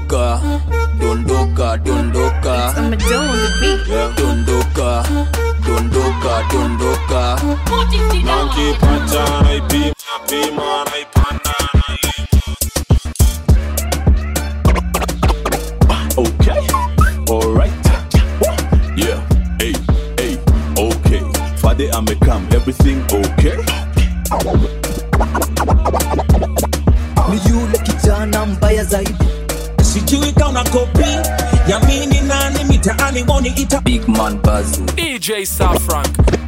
dondoka dondoka dondoka Yeah. dondoka dondoka dondoka nankipata naipima pima naipanda Okay, alright. Yeah, hey, hey, okay. Father, I'm a come, everything okay? ni yule kijana mbaya zaidi sijui kauna kopi yamini nani mitaani woni ita big man bazu DJ Safrank.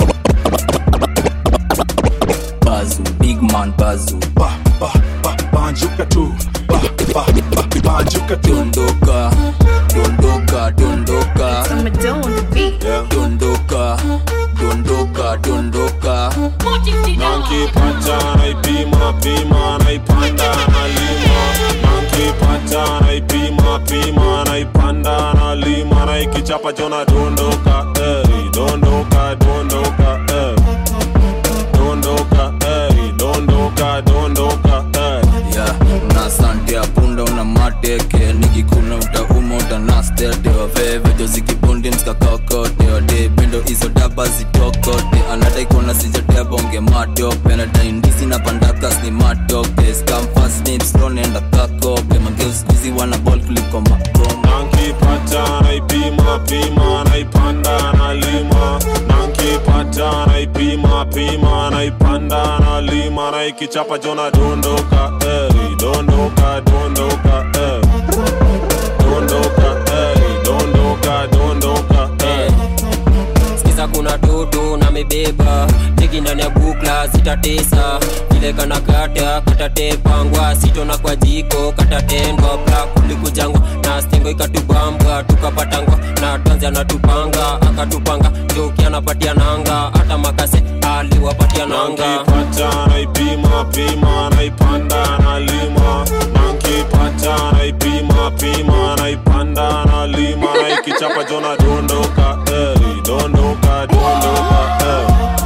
bazu big man bazu Ba, ba, ba, banjuka tu. Ba, ba, ba, banjuka tu. dondoka dondoka dondoka Yeah. dondoka dondoka dondoka nankipata naipima pima naipanda nalima nankipata naipima pima naipanda nalima naikichapa jona dondoka ey, dondoka dondoka ey. dondoka ey, dondoka dondoka ey. ya una sante ya punda una mateke nikikuna utauma utanastete wavevejo zikibundi mskakakote wade pendo hizo daba zitokote anadaikona sijatea bonge matope nadaindisi na pandakas ni matoke skamfasnipstonenda kakope mangeuskuzi wana bol kuliko makoma nankipata naipima pima naipanda nalima nankipata naipima pima naipanda nalima naikichapa jona dondoka ey, dondoka dondoka ey. dondoka ey, dondoka dondoka ey. sikiza kuna toto na mebeba teki ndani ya bukla zitatesa vile kana kata katatepangwa sitona kwa jiko katatendwa bra kulikujangwa na stengo ikatubambwa tukapatangwa na tanzi anatupanga akatupanga joki anapatia nanga hata makase aliwapatia nanga nankipata naipima pima naipanda nalima nankipata naipima pima naipanda nalima naikichapa jona dondoka ey, dondoka dondoka ey.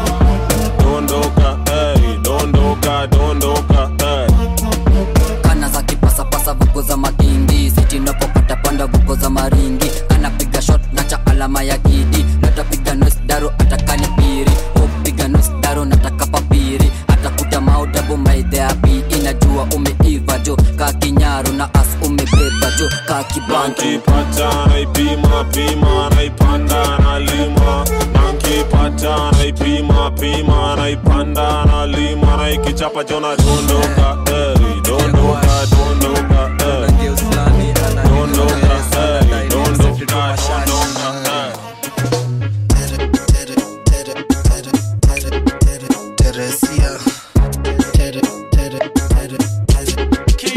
dondoka ey, dondoka dondoka ey. kana za kipasapasa vuko za makindi sitinapopata panda vuko za maringi anapiga shot na cha alama ya kidi natapiga nos daro atakani piri upiga nos daro nataka papiri atakuta maudabu maidheapi inajua umeiva jo ka kinyaru na as umebeba jo ka kibantu nankipata naipima pima naipanda nalima nankipata naipima pima naipanda nalima naikichapa jona dondoka ey, dondoka dondoka ey. dondoka ey, dondoka dondoka ey. Teresia. Tere, tere, tere, tere.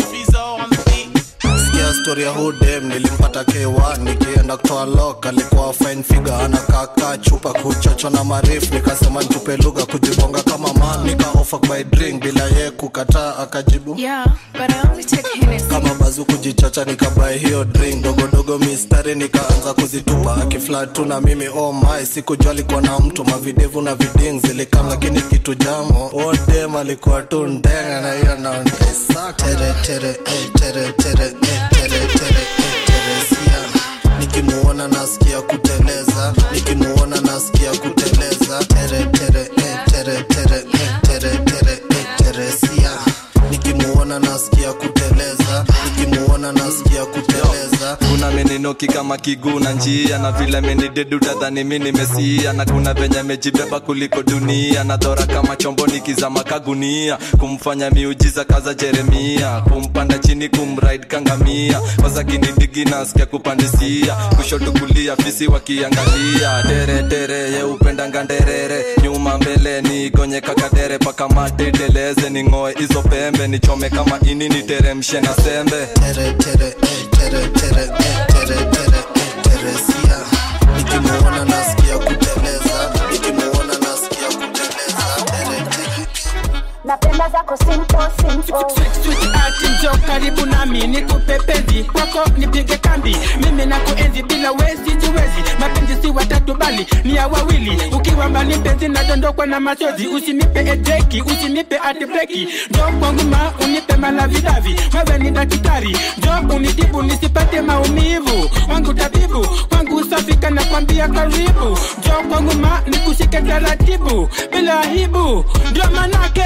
Sikia story ya hudem nilimpata k1 nikienda kutoa lok alikuwa fine figure anakaka chupa kuchocho na marif nikasema ntupe lugha kujibonga kama man nika offer by drink bila ye kukataa akajibu Yeah, but I only take Hennessy. kama bazu kujichocha nikabae hiyo drink dogodogo mistari nikaanza kuzitupa akiflat tu na mimi oh my sikujua alikuwa na mtu mavidevu na viding zilikam lakini kitu jamo odem alikuwa tu ndenga na hiyo naondesa tere tere eh, tere tere eh, tere tere eh, teresia nikimuona nasikia kuteleza nikimuona nasikia kuteleza tere tere eh, tere tere eh, tere tere eh, teresia nikimuona nasikia kuteleza nikimuona nasikia kuteleza kuna meninoki kama kiguu na njia na vile menidedu tadhani mi nimesia na kuna venye mejibeba kuliko dunia na dhora kama chombo nikizama kagunia kumfanya miujiza kaza jeremia kumpanda chini kumraid kangamia wazakinidigi nasikia kupandisia kushoto kulia fisi wakiangalia tere tere ye upendanga nderere nyuma mbele nigonye kakadere paka mate deleze ning'oe hizo pembe nichome kama ini niteremshe na sembe tere tere eh, tere tere eh, tere tere eh, teresia nikimuona nasikia kuteleza nikimuona nasikia kuteleza tere tere napenda zako simple simple atinjo karibu nami nikupe penzi kwako nipige kambi mimi na kuenzi bila wezi jiwezi mapenzi si watatu yetu bali ni ya wawili ukiwa mbali mpenzi nadondokwa na machozi usinipe ejeki usinipe atibreki njo kwangu ma unipe malavidavi wewe ni daktari njo unitibu nisipate maumivu wangu tabibu kwangu safika na kwambia karibu njo kwangu ma nikushike taratibu bila aibu ndio manake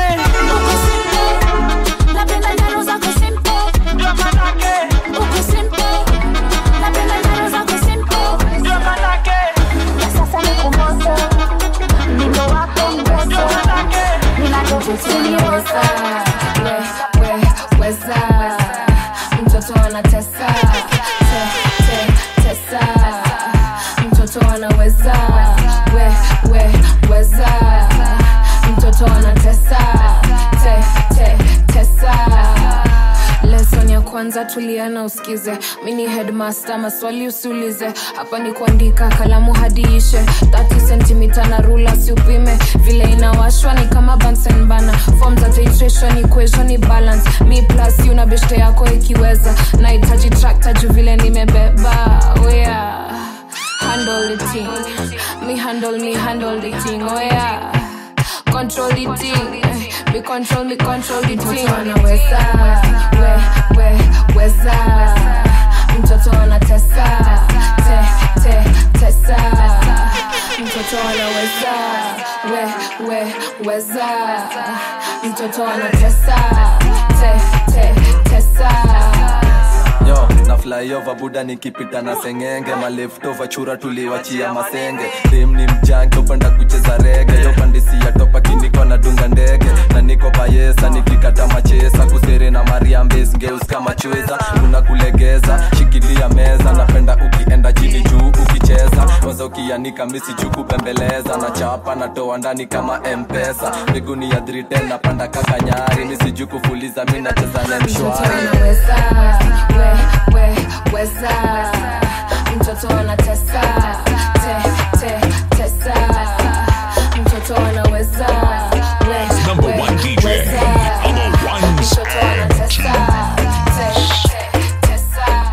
Napenda njaro zako simple. Uko simple. Napenda njaro zako simple. Ya sasa niko moto. Mdindo wako mgoso. Ninavyovutia. we, we, weza mtoto anatesa te, te, tesa mtoto anaweza we, we, weza mtoto anatesa te, te, tesa lesson ya kwanza tuliana usikize mini headmaster maswali usiulize hapa ni kuandika kalamu hadi ishe 30 sentimita na rula siupime vile inawashwa ni kama bansen bana form za titration equation balance mi plus una beshte yako ikiweza nahitaji trakta juu vile nimebeba oh yeah. handle the thing me handle me handle the thing oh yeah control the thing me control me control the thing anaweza we we weza mtoto anatesa te te tesa mtoto anaweza we we weza mtoto anatesa te te tesa yo na flyover buda nikipita na sengenge maleftova chura tuliwachia masenge dem ni mjange upanda kucheza rege yo pandisi ya topa kiniko na dunga ndege na niko bayesa nikikata machesa kusere na mariambes ngeus kama chweza kuna kulegeza shikilia meza napenda ukienda chini juu ukicheza kwanza ukianika misi juu kupembeleza na chapa natoa ndani kama mpesa miguni ya 310 napanda kakanyari misi juu kufuliza mi nacheza na mshwari anaweza we we weza mtoto anatesa te te tesa mtoto anaweza we Number we, one DJ weza. on the ones mtoto anatesa te te tesa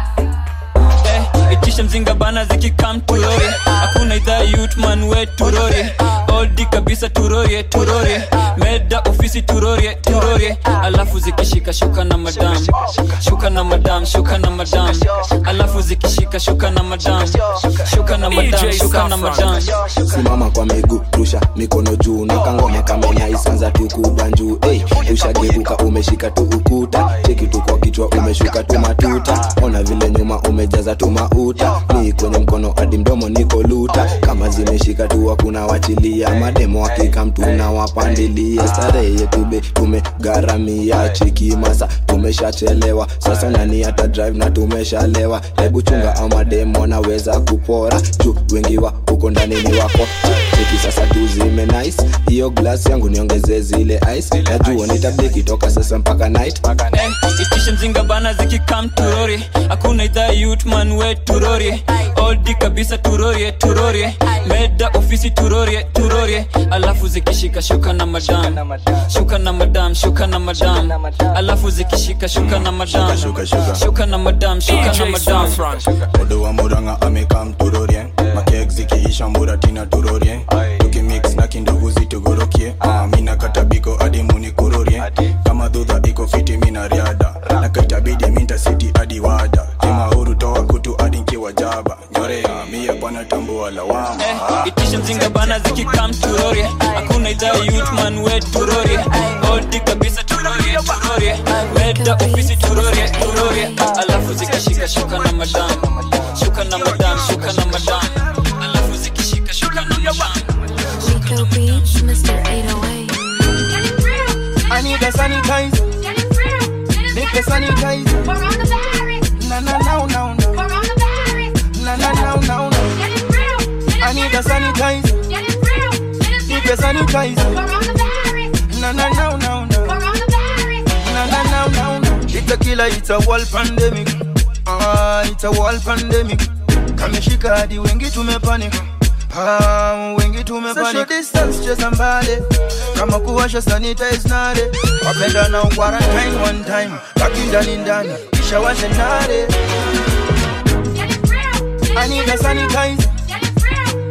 Eh, itisha mzinga bana zikikam turori hakuna idhaa yutman we turori oldi kabisa turorie turorie meda ofisi turorie turorie alafu zikishika shuka na madam shuka na madam shuka na madam alafu zikishika shuka na madam shuka na madam shuka na madam simama kwa miguu rusha mikono juu na kangoma kamenyaisanza tukubanjuu hey, ushageuka umeshika tu ukuta cheki tu kwa kichwa umeshuka tu matuta ona vile nyuma umejaza tu mauta ni kwenye mkono hadi mdomo niko luta kama zimeshika tu hakuna wachilia mademo hakika mtu na wapandilia starehe yetu be tumegharamia cheki masa tumeshachelewa sasa nani hata drive na tumeshalewa hebu chunga ama demo naweza kupora juu wengi wa huko ndani ni wako cheki sasa tu zime nice hiyo glass yangu niongeze zile ice najua nitabiki toka sasa mpaka night Eh, itisha mzinga bana zikikam turori hakuna idhaa yutman we turori oldi kabisa turorie turorie meda ofisi turorie turorie alafu zikishika shuka na madam shuka na madam shuka na madam alafu zikishika shuka na madam shuka na madam shuka na madam odo wa muranga amekam turorie makek zikiisha muratina turorie tukimix na kindugu zitugorokie Ah, mina katabiko hadi munikurorie kama dhudha iko fiti mina riada na kaitabidi minta siti hadi wada kimahuru toa kutu hadi nkiwa jaba nyorea mie bwana tambua lawama Eh, itisha mzinga bana zikikam turorie hakuna idhaa yutman we turorie oldi kabisa turorie turorie meda ofisi turorie turorie alafu zikishika shuka na madam shuka na madam shuka na madam alafu zikishika shuka na madam Rico Beats, Mr. 808. I need a sanitizer. Make the sanitizer. Na na na na na. Na na na na na. I need a sanitizer. Need the sanitizer. Na na na na na. Na na na na na. It's a killer, it's a world pandemic. Ah, it's a world pandemic. Kameshika hadi wengi tumepanic. Ah, wengi tumepanic. Social distance cheza mbali. Kama kuwasha sanitize nare. Wapenda na quarantine one time. Baki ndani ndani. Kisha washe nare. I need a sanitizer.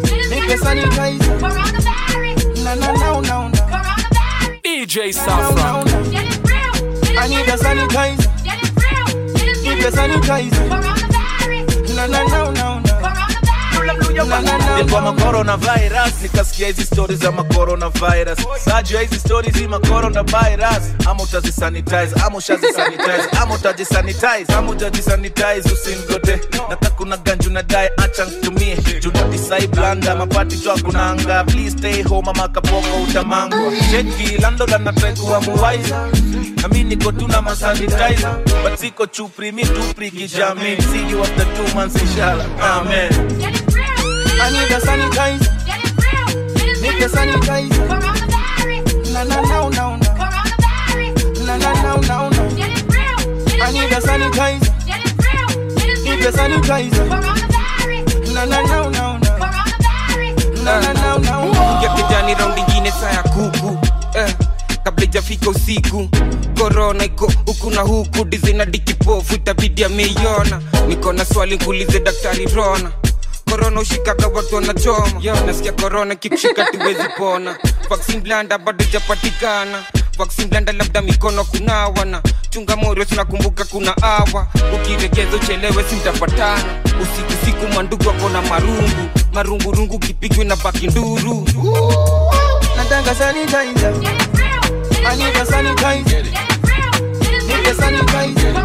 nipe sanitizer na na na na na DJ Saffron. I need a sanitizer nipe sanitizer na na na na nilikuwa macoronavirus nikasikia hizi stori za macoronavirus sajua hizi stori zi macoronavirus ama utazisanitize ama ushazisanitize ama utajisanitize ama utajisanitize usingote nata kuna ganju na dae acha ntumie juna disai blanda mapati jwa kunanga please stay home ama kapoko utamangwa cheki landlord anatrai kuwa muwaiza nami niko tu na masanitizer but siko chupri mi tupri kijamii see you after two months inshallah amen I need a sanitizer nipe sanitizer na na na na na na na na na na I need a sanitizer nipe sanitizer na na na na na na na na na ya kijani raundi ingine saa ya kuku eh, kabla ijafika usiku korona iko huku na huku dizina dikipofu itabidi ameiona niko na swali nkuulize daktari rona korona ushikaga watu wanachoma yo nasikia korona kikushika tuwezi pona vaksin blanda bado ijapatikana vaksin blanda labda mikono kunawana chunga morio tunakumbuka kuna awa ukiregeza uchelewe simtapatana usiku siku mandugu wako na marungu marungurungu kipigwe na baki nduru nataka sanitizer I need a sanitizer nipe sanitizer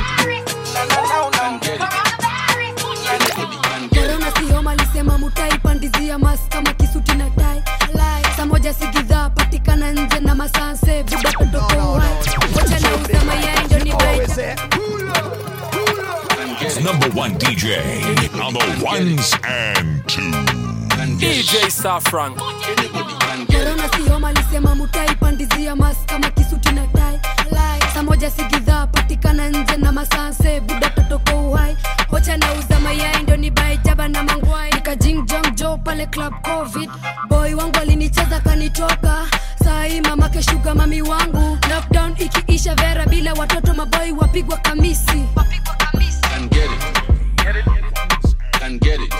korona sihoma alisema mutai pandizia mas kama kisuti na tai saa moja sigidhaa patikana nje na masanse vidatotoka uhai wacha na usema yaendo ni baita It's number one DJ on the ones and twos. DJ Saffron. korona sihoma alisema mutai pandizia mas kama kisuti na tai saa moja sigidhaa patikana nje na masanse vidatotoka uhai hocha na uza mayai ndo ni baijaba na mangwai nikajingjong jo pale club covid boy wangu alinicheza kanitoka sahii mamake shuga mami wangu lockdown ikiisha vera bila watoto maboi wapigwa kamisi and get it. And get it.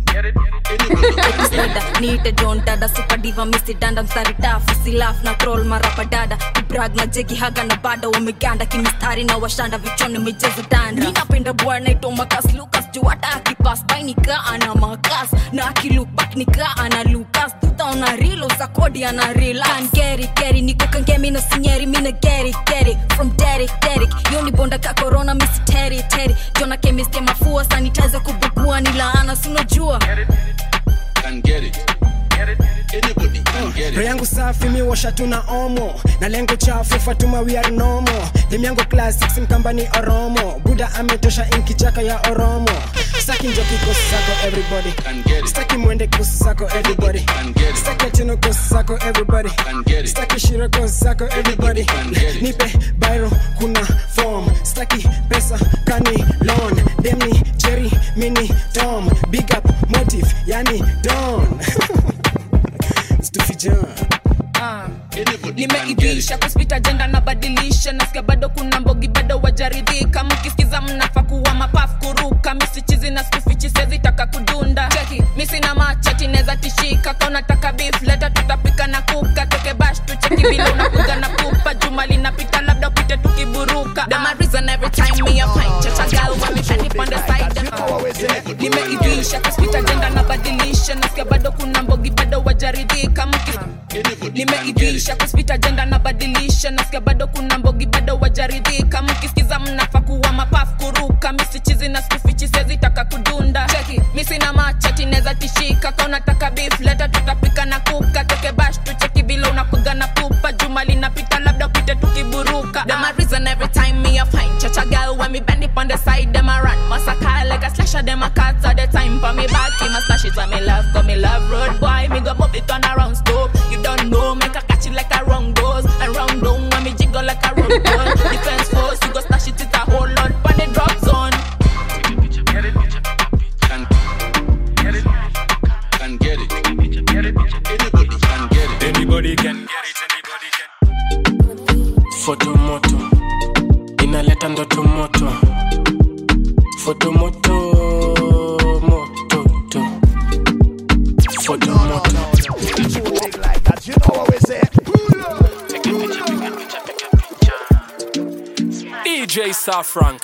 episode niite john dada supadiva misidanda mstari tafu silaf na troll marapa dada kubrag na jegi haga na bada wameganda kimistari na washanda vichoni michezo danda ninapenda bwana ito makas lukas juu hata akipas bai nikaa ana makas na akilukbak nikaa ana lukas tutaona rilo za kodi ana relax geri geri niko kangemi na sinyeri mina geri geri from derek derek yo ni bonda ka corona misi teri teri jona kemiste mafua sanitizer kubugua ni laana sinajua And get it. Anybody can get roho it. yangu safi miwasha tuna omo na lengo chafu fatuma we are nomo timu yangu classics mkambani oromo buda ametosha inkichaka ya oromo staki njoki kosi zako everybody staki mwende kosi zako everybody staki atino kosi zako everybody staki shiro kosi zako everybody nipe bairo kuna form staki pesa kani loan demni jerry mini tom big up motive yani don stufijan Ah. nimeibisha kuspita jenda nabadilisha nasikia bado kuna mbogi bado wajaridhika mkisikiza mnafa kuwa mapaf kuruka misichizi na skufichi sezitaka kudunda cheki misina machati neza tishika kaunataka beef leta tutapika na kuka toke bash tucheki vile unakuga na pupa juma linapita labda upite tukiburuka Them a reason every time me a pint chacha girl when me penny on the side them nimeibisha kuspita jenda nabadilisha nasikia bado kuna mbogi bado wajaridhika mkisikiza nimeibisha kuspita jenda nabadilisha nasikia bado kuna mbogi bado wajaridhika mkisikiza mnafa kuwa mapaf kuruka misichizi na skufichi sezitaka kudunda cheki misina machati neza tishika kaunataka beef leta tutapika na kuka toke bash tucheki vile unakuga na pupa juma linapita labda upite tukiburuka Them a reason every time me a find chacha girl when me bend it on the side them a run massacre like a slasher them a cut all the time for me back him a slash it when me love go me love road boy me go move it on around stop you don't know make a catch it like a wrong goes and round down when me jiggle like a road ball defense force you go slash it it a whole lot on the drop zone Can get it. Anybody can get it. Anybody can get foto moto inaleta ndoto moto foto moto moto to foto Safrank.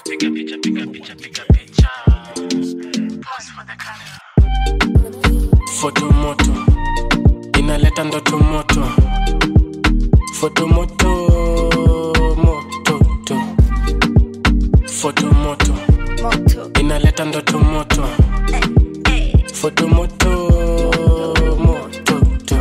fotomoto inaleta ndoto moto fotomoto mototo fotomoto inaleta ndoto moto fotomoto mototo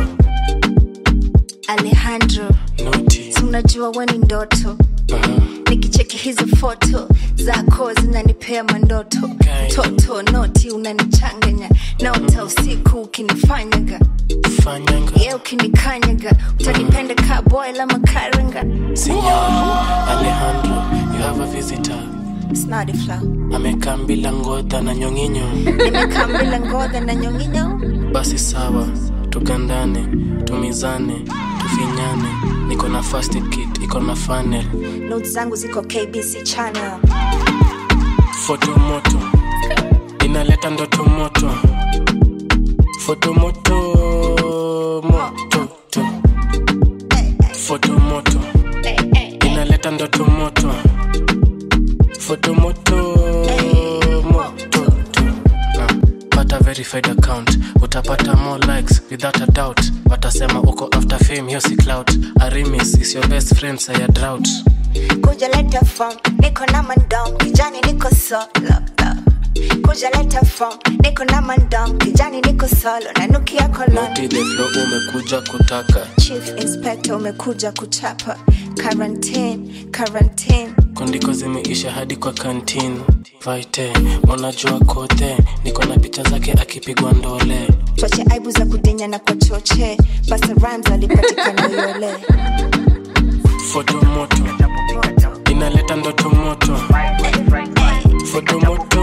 alejandro si unajua we ni ndoto nikicheki hizo foto zako zinanipea mandoto toto noti unanichanganya naota usiku ukinifanyaga ye ukinikanyaga utanipenda ka boy la makaranga Signor Alejandro, you have a visitor. snadifla Amekaa bila ngodha na nyonginyo. nimekaa mbila ngodha na nyonginyo Basi sawa, tugandane, tumizane, tufinyane. Niko na first aid kit, iko na funnel. not zangu ziko kbc channel Foto moto, inaleta ndoto moto. Foto moto, mototo. Foto moto, inaleta ndoto moto. Foto moto, mototo. Ah, Pata verified account, utapata more likes without a doubt. Watasema uko after fame, hiyo si clout. Arimis is your best friend, saya drought. kuja leta form niko na mandom kijani niko solo kuja leta form niko na mandom kijani niko solo nanukia kolon Naughty the flow umekuja kutaka chief inspector umekuja kuchapa quarantine quarantine kondiko zimeisha hadi kwa kantin vaite unajua kote niko na picha zake akipigwa ndole twache aibu za kudinya na kwa choche basa rams alipatikana yole foto moto inaleta ndoto moto foto moto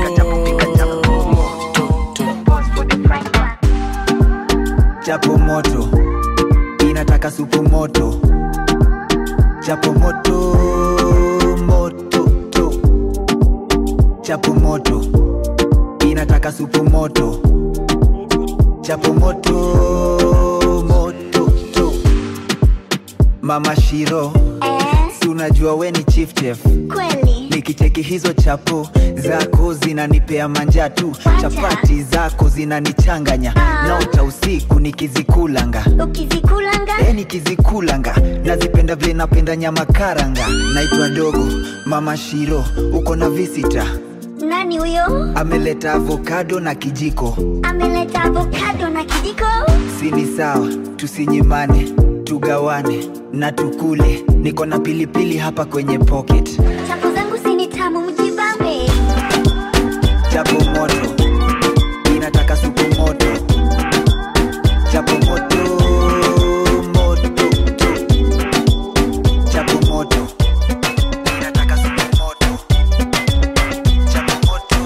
chapo moto inataka supu moto chapo moto moto to chapo moto inataka supu moto chapo moto moto to mama shiro si unajua we ni chief chef kweli nikicheki hizo chapo zako zinanipea manja tu chapati zako zinanichanganya naota usiku nikizikulanga ukizikulanga e nikizikulanga nazipenda vile napenda nyama karanga naitwa dogo mama shiro uko na visita nani huyo ameleta avokado na kijiko ameleta avokado na kijiko sini sawa tusinyimane tugawane na tukule niko na pilipili hapa kwenye pocket chapo zangu sini tamu mjibambe chapo moto inataka supu moto chapo moto moto to. chapo moto inataka supu moto chapo moto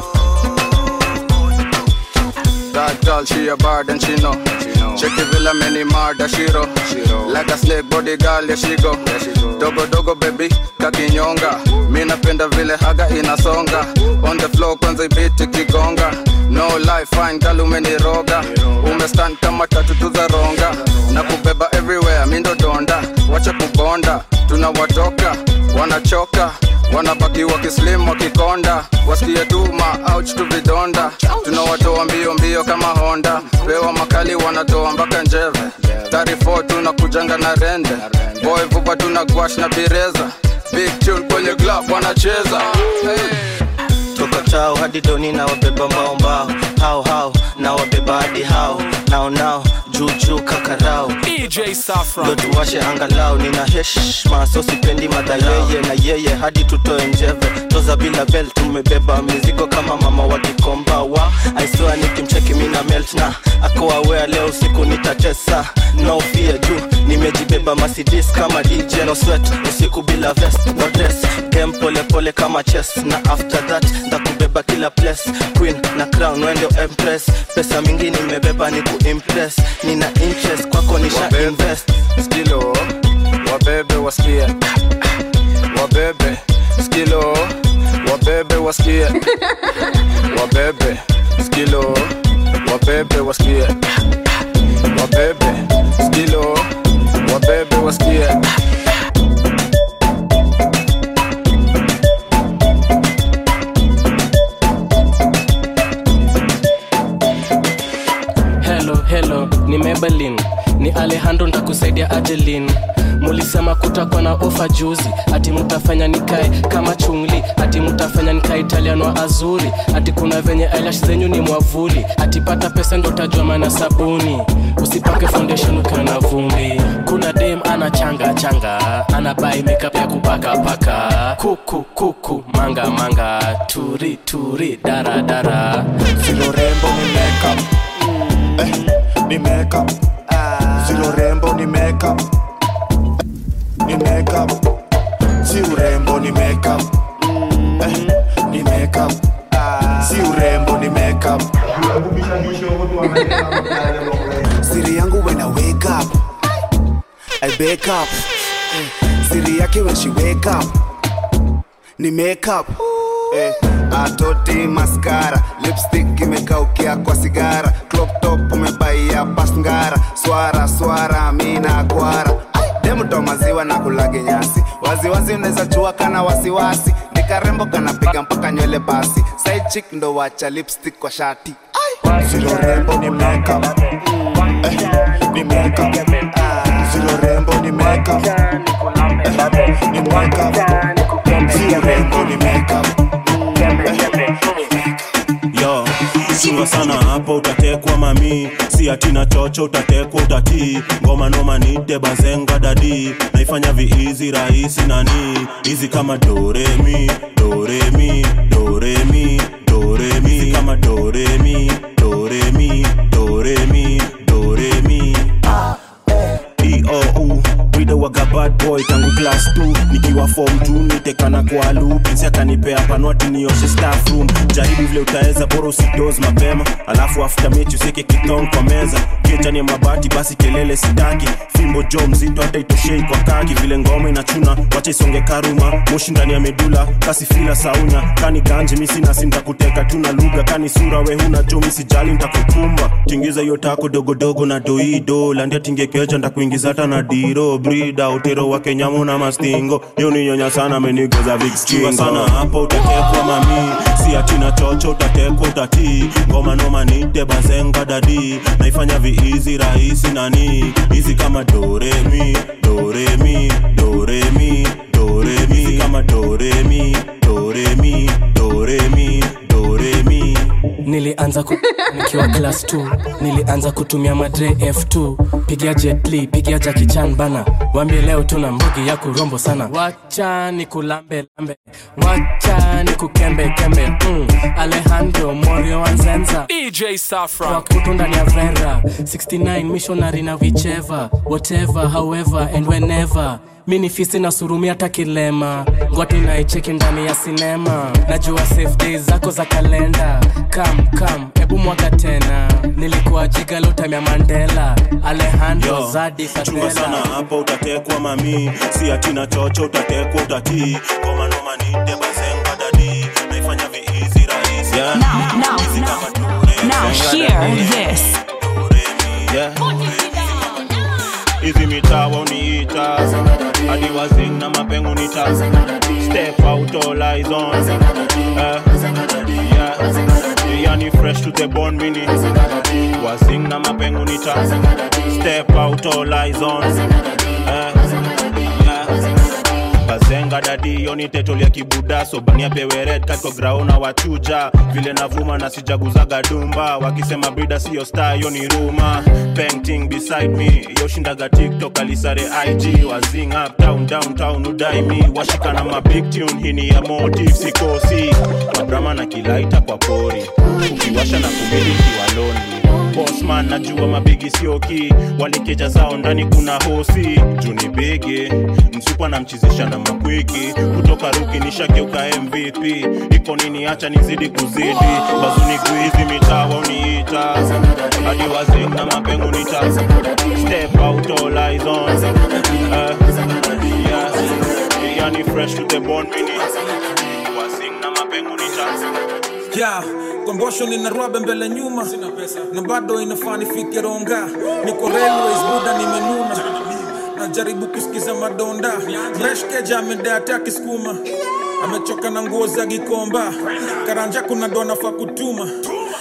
That girl, she a bad and she know. Check the villa, many murder, she roll. Like a snake body girl, yeah she go. Dogo dogo baby, kakinyonga. Mi napenda vile haga inasonga. On the floor kwanza ibiti kigonga. No life, fine girl umeniroga. Umestand kama tatu tu za ronga. Na kubeba everywhere, mi ndo donda. Wacha kubonda, tunawatoka, wanachoka wanabaki wakislim wakikonda wasikie tu maouch tu vidonda tunawatoa mbio mbio kama honda pewa makali wanatoa mpaka njeve 34 tunakujanga na rende boy vupa tuna gwash na bireza big tune kwenye club wanacheza toka chao hadi doni na wabeba mbao mbao hao hao na wabeba hadi hao nao nao juu juu kakarao DJ Safran. ndo tuwashe angalau nina heshma so sipendi madhayeye na yeye hadi tutoe njeve toza bila bel tumebeba mizigo kama mama wa kikomba wa aiswa nikimcheki mina melt na akoawea leo usiku nitatesa no fear juu nimejibeba masidis kama dj no sweat usiku bila vest no dress game pole pole kama chess na after that ndakubeba kila place queen na crown wende empress pesa mingi nimebeba ni kuimpress nina interest kwako nisha invest skilo wabebe wasikie wabebe skilo wabebe wasikie wabebe skilo wabebe wasikie wabebe skilo wabebe wasikie ni mebelin ni alejandro ntakusaidia adelin mulisema kutakuwa na ofa juzi ati mutafanya nikae kama chungli ati mutafanya nikae italiano wa azuri ati kuna venye eyelash zenyu ni mwavuli ati pata pesa ndo utajua maana sabuni usipake foundation ukiwa na vumbi kuna dem ana changa changa ana bai makeup ya kupaka paka kuku kuku manga manga turi turi dara dara Silo rembo ni makeup eh, ni makeup Silo rembo ni makeup ni makeup Si urembo ni makeup eh, ni makeup Si urembo ni makeup siri yangu when I wake up I wake up siri yake when she wake up ni makeup eh, atoti maskara lipstick imekaukia kwa sigara crop top umebaia pasngara swara swara mina kwara demuto maziwa na kulage nyasi waziwazi unaweza chua kana wasiwasi nikarembo kanapiga mpaka nywele basi side chick ndo wacha lipstick kwa shati Silo rembo ni makeup eh, ni makeup Silo rembo ni makeup eh, ni makeup Si urembo ni makeup yo chunga sana hapo utatekwa mami si atina chocho utatekwa utatii ngoma noma nite bazenga dadi naifanya viizi rahisi nani hizi kama doremi doremi doremi doremi hizi kama doremi doremi doremi doremi eou wida waga bad boy tangu class 2 nikiwa form 2 nitekana kwa loop Pinsi akanipea panwati nioshe staff room jaribu vile utaweza bora usidoz mapema alafu after mechi useke kitong kwa meza kichani ya mabati basi kelele sitaki fimbo jo mzito hata itoshei kwa kaki vile ngoma inachuna wacha isonge karuma moshi ndani ya medula kasi fila saunya kani ganje misina sintakuteka tuna lugha kani sura we huna jo misijali ntakukumba tingiza hiyo tako dogodogo na doido landia tingekeja ntakuingiza hata na diro brida utero wa kenyamu na mastingo hiyo ni nyonya sana amenigoza vikskingo sana hapo utatekwa mami si atina chocho utatekwa utatii ngoma noma nite bazenga dadi naifanya viizi rahisi nani hizi kama doremi doremi doremi doremi hizi kama doremi doremi doremi doremi nilianza ku, nikiwa class 2 nilianza kutumia madre f2 pigia jetli pigia jakichan bana wambie leo tuna mbugi ya kurombo sana wacha ni kulambe lambe wacha ni kukembe kembe mm. alejandro morio wanzenza DJ Safran. kutu ndani ya vera 69 missionary na vicheva whatever however and whenever mi ni fisi na surumi hata kilema ngwati naicheki ndani ya sinema najua safe days zako za kalenda kam kam hebu mwaka tena nilikuwa jigalotime ya mandela alejandro Yo, zadi chunga sana fatela hapo utatekwa mami si atina chocho utatekwa utatii ngoma noma nite bazenga dadi naifanya viizi rahisi Now, now, now, hear this. hizi mitawa uniita hadi wazing na mapengo nita step out all eyes on eh, yeah. yani fresh to the bone mini wazing na mapengo nita step out all eyes on eh, yeah. bazenga dadi yoni tetol ya kibuda sobania peweret katko graona wachuja vile navuma na sijaguzaga dumba wakisema brida siyo star yoni ruma painting beside me yoshindaga tiktok alisare ig wazing up down downtown udai mi washika na mabig tune hini ya motive sikosi mabrama na kilaita kwa pori ukiwasha na kumili kiwa lonely bosman najua mabigi sioki walikeja zao ndani kuna hosi juni bigi msupa namchizisha na makwiki kutoka ruki nishageuka mvp iko nini acha nizidi kuzidi bazuni guizi mitawa uniita hadi wazing na mapengo nita step out all eyes on uh, yeah. yani fresh to the bone mini wazing na mapengo nita yeah, kombosho nina rwabe mbele nyuma na bado inafaa nifike ronga niko railways buda nimenuna najaribu kusikiza madonda mreshkeja amedata akiskuma amechoka na nguo za gikomba karanja kuna dona fa kutuma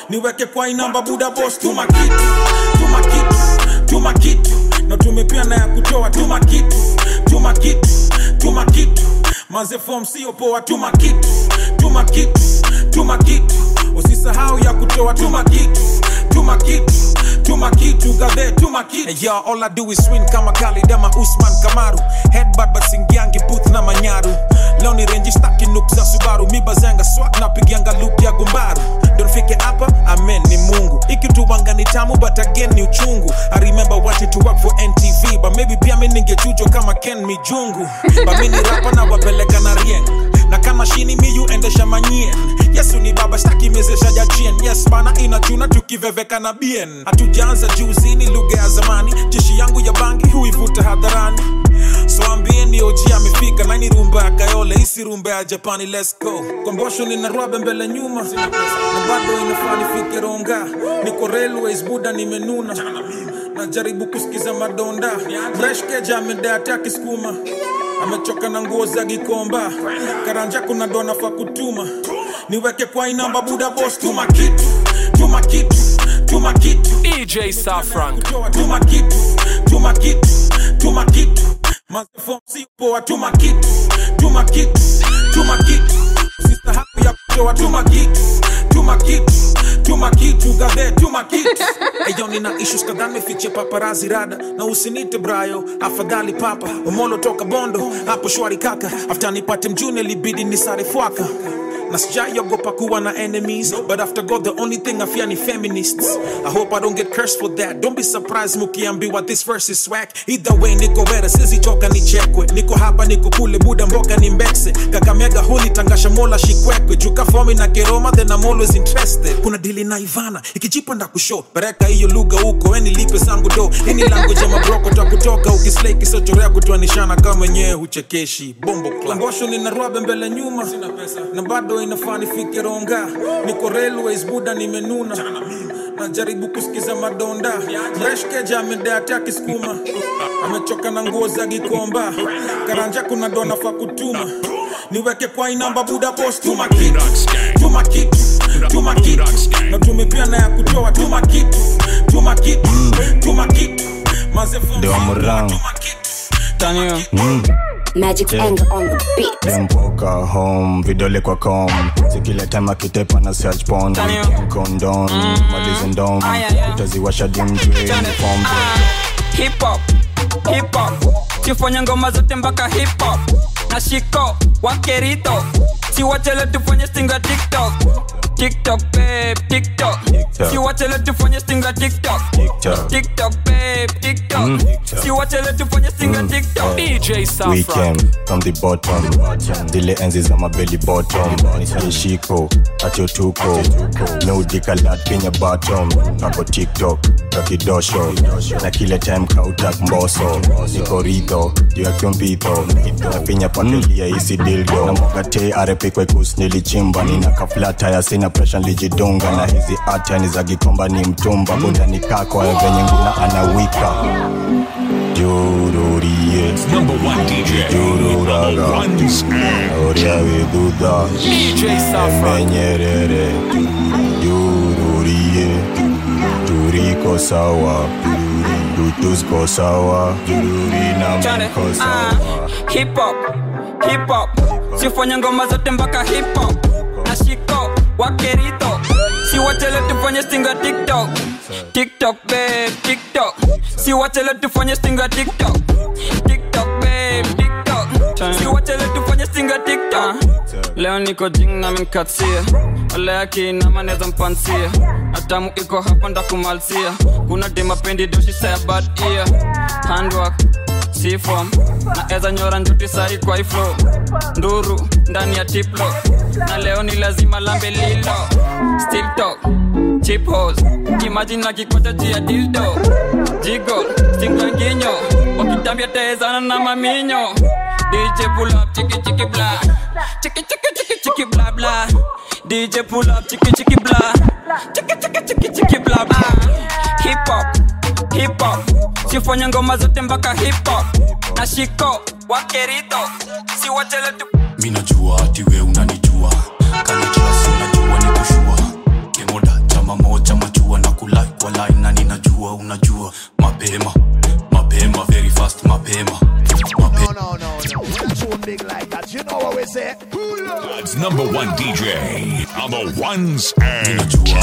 niweke kwa inamba buda boss tuma kitu tuma kitu tuma kitu na tumepia na ya kutoa tuma kitu tuma kitu tuma kitu maze form sio poa tuma kitu tuma kitu tuma kitu usisahau ya kutoa tuma kitu tuma kitu tuma kitu gadhe tuma kitu hey, yo, all I do is win kama Khalid ama Usman Kamaru headbutt but singiangi booth na manyaru leo ni renji staki nuk za Subaru mibazanga swag napigianga loop ya gumbaru donfike hapa amen ni mungu ikituwanga ni tamu but again ni uchungu i remember wanted to work for ntv but maybe pia mi ningechujwa kama ken mijungu but mi ni rapa na wapeleka na rieng na kama shini miyu endesha manyien yesu ni baba staki mezesha jachien yes bana inachuna tukiveveka na bien hatujaanza juuzini lugha ya zamani jeshi yangu ya bangi huivuta hadharani so ambieni oji amefika nani rumba ya kayole isi rumba ya japani let's go kombosho nina rwabe mbele nyuma na bado inafaa nifike ronga niko railways buda nimenuna najaribu kusikiza madonda breshkeja amedata akiskuma amechoka na nguo za gikomba karanja kuna dona fa kutuma niweke kwa inamba buda bos tuma kitu tuma kitu tuma kitu DJ Safrank tuma kitu tuma kitu tuma kitu mazefom si poa tuma kitu tuma kitu tuma kitu usisahau ya kutoa tuma kitu tuma kitu tuma kitu gadhe tuma kitu eyo nina issues kadhaa mefichia paparazi rada na usinite brayo afadhali papa umolo toka bondo hapo shwari kaka after nipate mjuni libidi nisare fwaka na sijaiogopa kuwa na enemies but after god the only thing i fear ni feminists i hope i don't get cursed for that don't be surprised mukiambiwa this verse is swag either way niko wera sizichoka nichekwe niko hapa niko kule buda mboka ni mbekse kakamega huli tangasha mola shikwekwe juka fomi na keroma then i'm always interested kuna dili na ivana ikijipa nda kusho pereka hiyo lugha huko eni lipe zangu do ini langu jama broko ta kutoka ukislei kisochorea kutoanishana kama wenyewe huchekeshi bombo klambosho nina rwabe mbele nyuma na bado inafaa nifike ronga niko railways buda nimenuna najaribu kusikiza madonda breshkeja amedata akiskuma amechoka na nguo za gikomba karanja kuna dona fa kutuma niweke kwa inamba buda bos tuma kitu tuma kitu tuma kitu na tumepia na ya kutoa tuma kitu tuma kitu tuma kitu Ndio Murang. Mm. Magic Yeah. anger on the beat. Dempoka home vidole kwa com sikila time akitepa na search porn condom malize ndom utaziwasha dimjwe form hip hop hip hop tufanye ngoma zote mpaka hip hop na shiko wakerito siwachele tufanye stinga tiktok tiktok babe tiktok TikTok. siwachele tufanye stinga tiktok TikTok. tiktok babe tiktok Mm. siwachele tufanye stinga tiktok DJ We came from the bottom zile enzi za mabeli bottom nishiko atiotuko meudikalat kenya bottom kako tiktok kakidosho na kile time kautak mboso niko ridho juu ya kyompitho nafinya pakelia isi dildo na mwagate arepikwekus nilichimba nina kaflata ya sina presha nilijidunga na hizi ata ni za gikomba ni mtumba bundani kako ya venye nguna anawika Jururie Jururaga Oria viduda Emenyerere Jururie Turiko sawa Tutusko sawa Jururi na Chane, mko ah, sawa hip hop hip hop sifanye ngoma zote mpaka hip hop na shiko wakerito siwachele tufanye stinga tiktok tiktok babe tiktok siwachele tufanye stinga tiktok tiktok babe tiktok siwachele tufanye stinga tiktok leo niko jing na minkatia aleakinama neza mpansia atamu iko hapa ndakumalsia kuna dimapendi doshisa ya bad ear handwork sifom na eza nyora njuti sahi kwa iflo nduru ndani ya tiplo na leo ni lazima lambe lilo still talk chip hose imagine na kikocha jia dildo jigo stingwanginyo wakitambia taezana na maminyo dj pull up chiki chiki bla chiki chiki chiki chiki bla bla dj pull up chiki chiki bla chiki chiki chiki chiki bla bla hip hop hip hop sifanye ngoma zote mpaka hip hop na shiko wakerito siwachele tu minajua ati we unanijua kanitrasi najua ni kushua kemoda chama on the ones and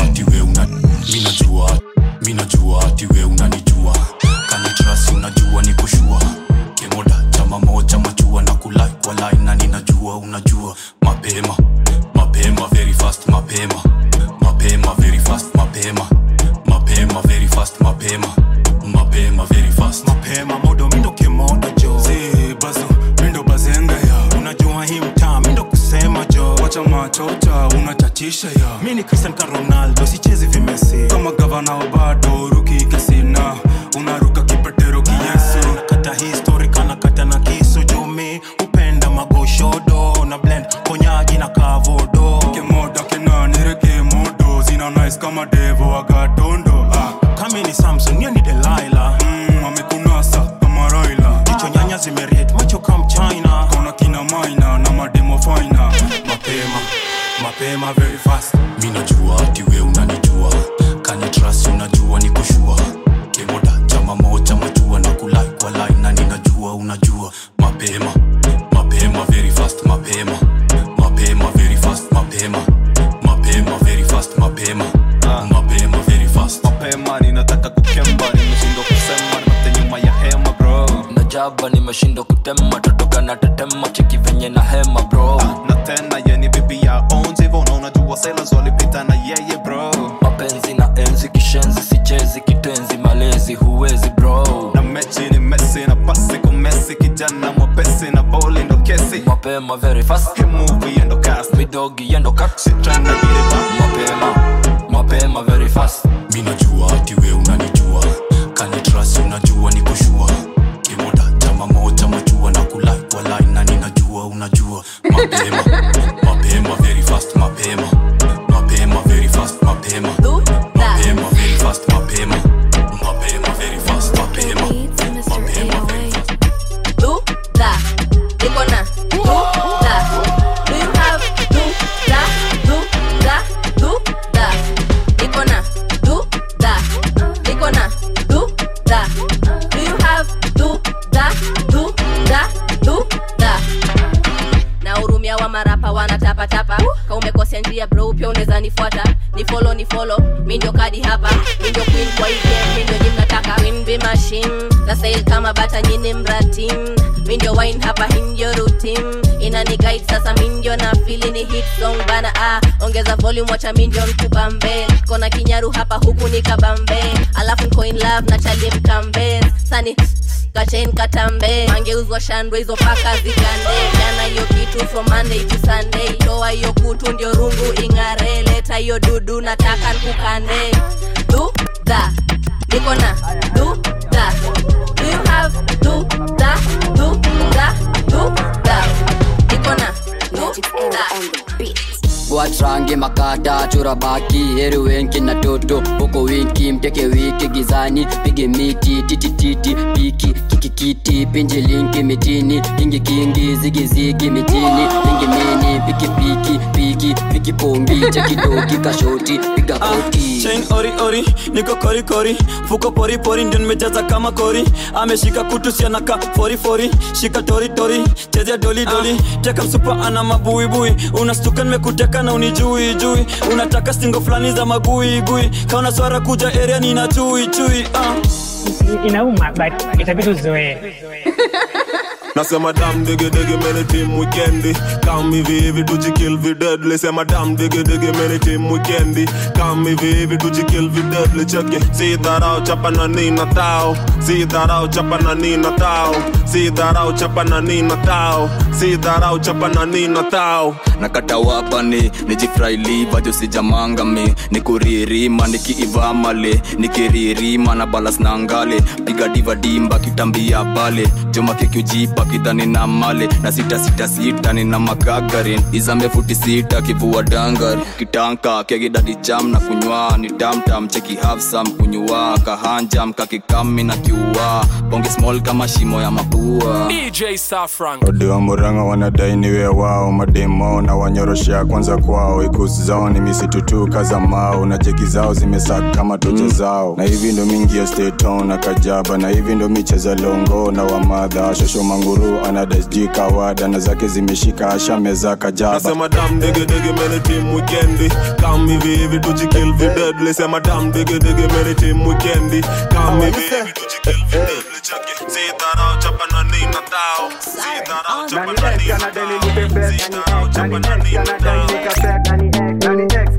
minajua minajua ati we unanijua kanitrasi unajua ni kushua kemoda chama moja machua na kulai kwa line na ninajua unajua mapema mapema very fast mapema mapema very fast mapema mapema very fast mapema mapema very fast mapema modo mindo kemoda jo si bazo mindo bazenga ya unajua hii mtaa mindo kusema jo wacha machocha unachatisha ya mi ni cristian ka ronaldo sichezi vimesi kama gavana wa bado ruki kasina unaruka kipetero kiyesu nakata histori kana kata na kisu jumi upenda magoshodo na blend konyaji na kavodo kemoda kenanire kemodo zina nice kama devo agatondo ah. kami ni samson niyo ni delaila mm, amekunasa kama raila jicho nyanya zimeriet macho kam china kona kina maina na mademo faina mapema mapema very fast minajua ati we unanijua kanitrasi unajua ni kushua kemoda chama moja machua na kulai kwa line na ninajua unajua mapema mapema very fast mapema mapema very fast mapema mapema very fast mapema mapema very fast mapema ninataka kukemba nimeshindwa kusema nipate nyuma ya hema bro najaba nimeshindwa kutema totoka na tetema cheki venye na hema bro na tena yeni bibi ya ons hivyo na unajua sailors walipita na yeye bro mapenzi na enzi kishenzi sichezi kitenzi malezi huwezi bro na mechi ni mesi na pasi kumesi kijana mwepesi na boli ndo kesi mapema very fast movie endo cast midogi endo cut tryna get it back mapema mapema very fast minajua ati we unanijua kanitrasi unajua ni kushua kemoda chama moja machua na kulai kwa line na ninajua unajua mapema mapema very fast mapema mapema very fast mapema mapema very fast mapema mapema very fast mapema mapema very fast do that. Niko na do that. Do you have do that? Do that. Do that. Niko na do that. Niko na do that. Do you have do that? Do that. Do that. na hurumia wa marapa wanatapatapa ka umekosea njia bro pia unaweza nifuata ni follow ni follow mi ndio kadi hapa mi ndio queen kwa hii game mi ndio nyim nataka queen be machine na sail kama bata nyini mratim mi ndio wine hapa hii ndio routine inani guide sasa mi ndio na fili ni hit song bana ah ongeza volume wacha mi ndio mkubambe kona kinyaru hapa huku ni kabambe alafu nko in love na chali mkambe sani kachen katambe mangeuzwa shandwe hizo paka zikande jana hiyo kitu from monday to sunday toa hiyo kutu ndio rungu ing'are leta hiyo dudu nataka nkukande du da niko na du da do you have du da du da du da niko na du da watrange makata chora baki heri wenki na toto huko winki mteke wiki gizani pige miti titititi piki kikikiti pinji linki mitini kingi kingi zigizigi mitini pingi mini piki piki piki piki pombi chekidoki kashoti piga koti chain ori ori niko kori kori fuko pori pori ndio nimejaza kama kori ameshika kutu sianaka fori fori shika tori tori chezea doli doli teka msupa ana mabuibui unastuka nimekuteka na unijui jui unataka singo fulani za magui gui kaona swara kuja area nina chui chui uh. inauma but itabidi uzoee nasema dam digi digi meni tim wikendi kam hivi hivi tujikill videdli sema dam digi digi meni tim wikendi kam hivi hivi tujikill videdli cheke si dharau chapa na nina tao si dharau chapa na nina tao si dharau chapa na nina tao si dharau chapa na nina tao nakata wapani nijifrailiva josijamangami nikuririma nikiivamale nikiririma na balas na ngale piga divadimba kitambia pale joma kikiujipa kidhani na male na sita sita sita nina makagarin izambe futi sita kivua dangar kitanka kegidadi jam na kunywa ni tamtam cheki hafsam kunywa kahanjam kakikami na kiua bonge small kama shimo ya mapua DJ Safran. odiwa muranga wanadai niwe wao mademo na wanyoroshea kwanza kwao ikusi zao ni misitutuka za mao na jeki zao zimesaka kama toja zao na hivi ndo mingi ya steton na kajaba na hivi ndo micheza longo na wamari madha shosho manguru anadasji kawada na zake zimeshika ashameza kajaba nasema dam digidigi meni tim wikendi kam hivi hivi tujikil videdli sema dam digidigi meni tim wikendi kam hivi hivi tujikil videdli chake sidharau chapa na nina tao sidharau chapa na nina tao sidharau chapa na nina tao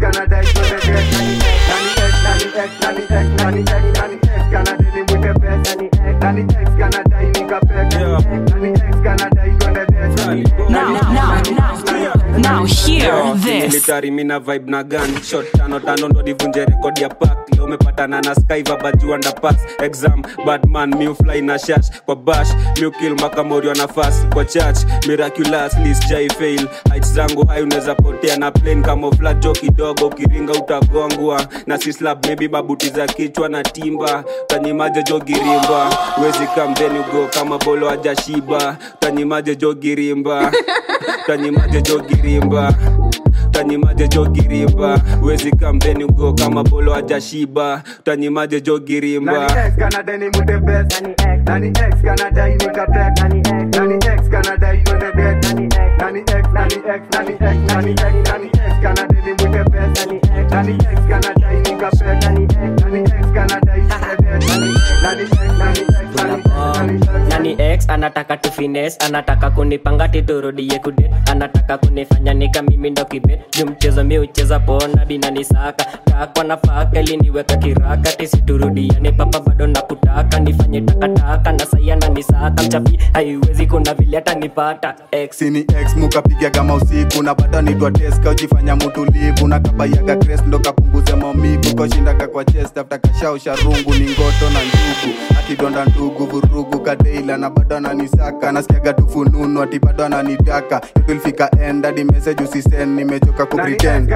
Now, now, now, now, hear this. military mina vibe na gun shot tano tano ndo nivunje rekodi ya pack leo umepatana na skyva baju underpass exam badman miu fly na shash kwa bash miu kill makamorio nafasi kwa church miraculously sijai fail heights zangu hai unaweza potea na plane kama flat jo kidogo ukiringa utagongwa na si slab maybe mabuti za kichwa na timba tanyimaje jo girimba wezi kamdeni ugo kama bolo ajashiba tanyimaje jo girimba tanyimaje jo girimba tanyimaje jo girimba wezi kamdeni ugo kama bolo ajashiba tanyimaje jo girimba nani x anataka tufines anataka kunipanga titurudie kudet anataka kunifanya nika mimi ndo kibet juu mchezo mi ucheza pona dinani saka takwa nafaka iliniweka kiraka tisiturudiane papa bado nakutaka nifanye takataka na sayana nisaka mchapi haiwezi kuna vile atanipata x sini x mukapiga kama usiku na bado nitwa teska ujifanya mutulivu na kabayaga kres ndo kapunguze maumivu koshindaka kwa chest afta kashausha rungu ni ngoto na njugu akidonda ndugu vurugu kadeila na bado ananisaka nasikiaga tufununu ati bado ananitaka yotulfika end hadi message usisen nimechoka kupretend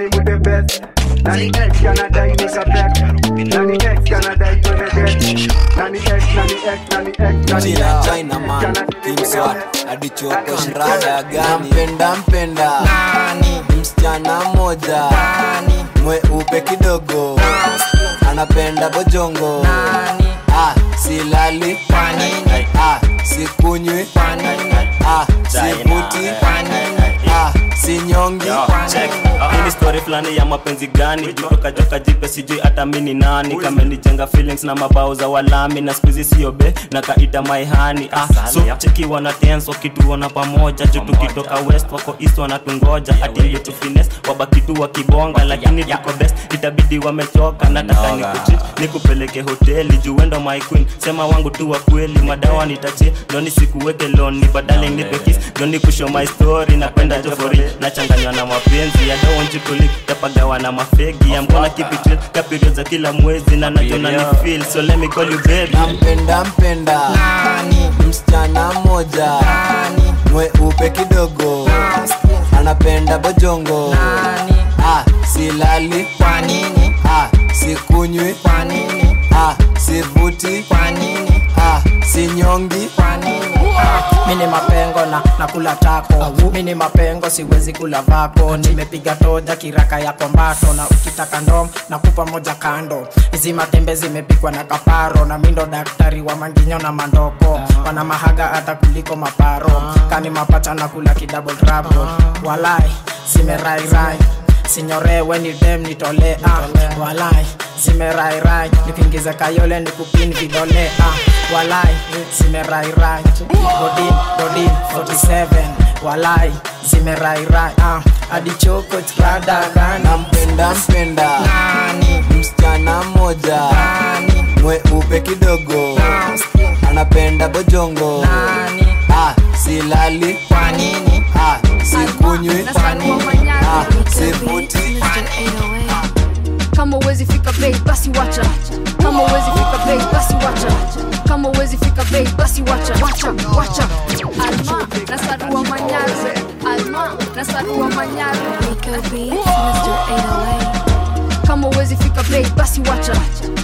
China, China man, King Swat, adichoko shrada gani? Nampenda mpenda nani? Msichana mmoja nani? Mweupe kidogo anapenda bojongo nani? Ah, silali kwa nini? Ah, sikunywi kwa nini? Ah, sivuti kwa nini? Ah, sinyongi kwa nini? hii ni story fulani ya mapenzi gani jutoka joka jipe sijui hata mini nani kamenijenga feelings na mabao za walami na skuizi siobe na kaita maihani ah, so cheki wana dance wakituona pamoja juu tukitoka west wako east wanatungoja ati yetu fines wabaki tu wakibonga lakini tuko best itabidi wamechoka nataka nikuchit nikupeleke hoteli juu wendo my queen sema wangu tu wa kweli madawa nitachie ndo nisikuweke loni badale nipe kiss ndo nikushow my story napenda jofori nachanganywa na mapenzi ya don't want you to leave tapagawa na mafegi I'm gonna keep it real kapiriod za kila mwezi na najona ni feel so let me call you baby nampenda mpenda nani? msichana mmoja nani? mweupe kidogo anapenda bojongo nani? ah, silali kwa nini? ah, sikunywi kwa nini? ah, sivuti kwa nini? ah, sinyongi kwa nini? mini mapengo na nakula tako mini mapengo siwezi kula vako nimepiga toja kiraka ya kombato na ukitaka ndom nakupa moja kando hizi matembe zimepikwa na kaparo na mindo daktari wa manginyo na mandoko wana mahaga hata kuliko maparo kani mapata na kula kidouble trouble walai zimerairai sinyorewe ni dem nitole ah, walai zimerairai nikiingiza kayole ni kupin vidole ah, walai zimerairai godin godin 47 walai zimerairai ah, adichoko chradagana nampenda mpenda nani? msichana mmoja nani? mweupe kidogo anapenda bojongo nani? ah, silali kwa nini? ah, sikunywi kwa nini? ah, sivuti kama uwezi fika bei basi wacha kama uwezi fika bei basi wacha kama uwezi fika bei basi wacha wacha wacha alma nasarua manyaze alma nasarua manyaze kama uwezi fika bei basi wacha kama uwezi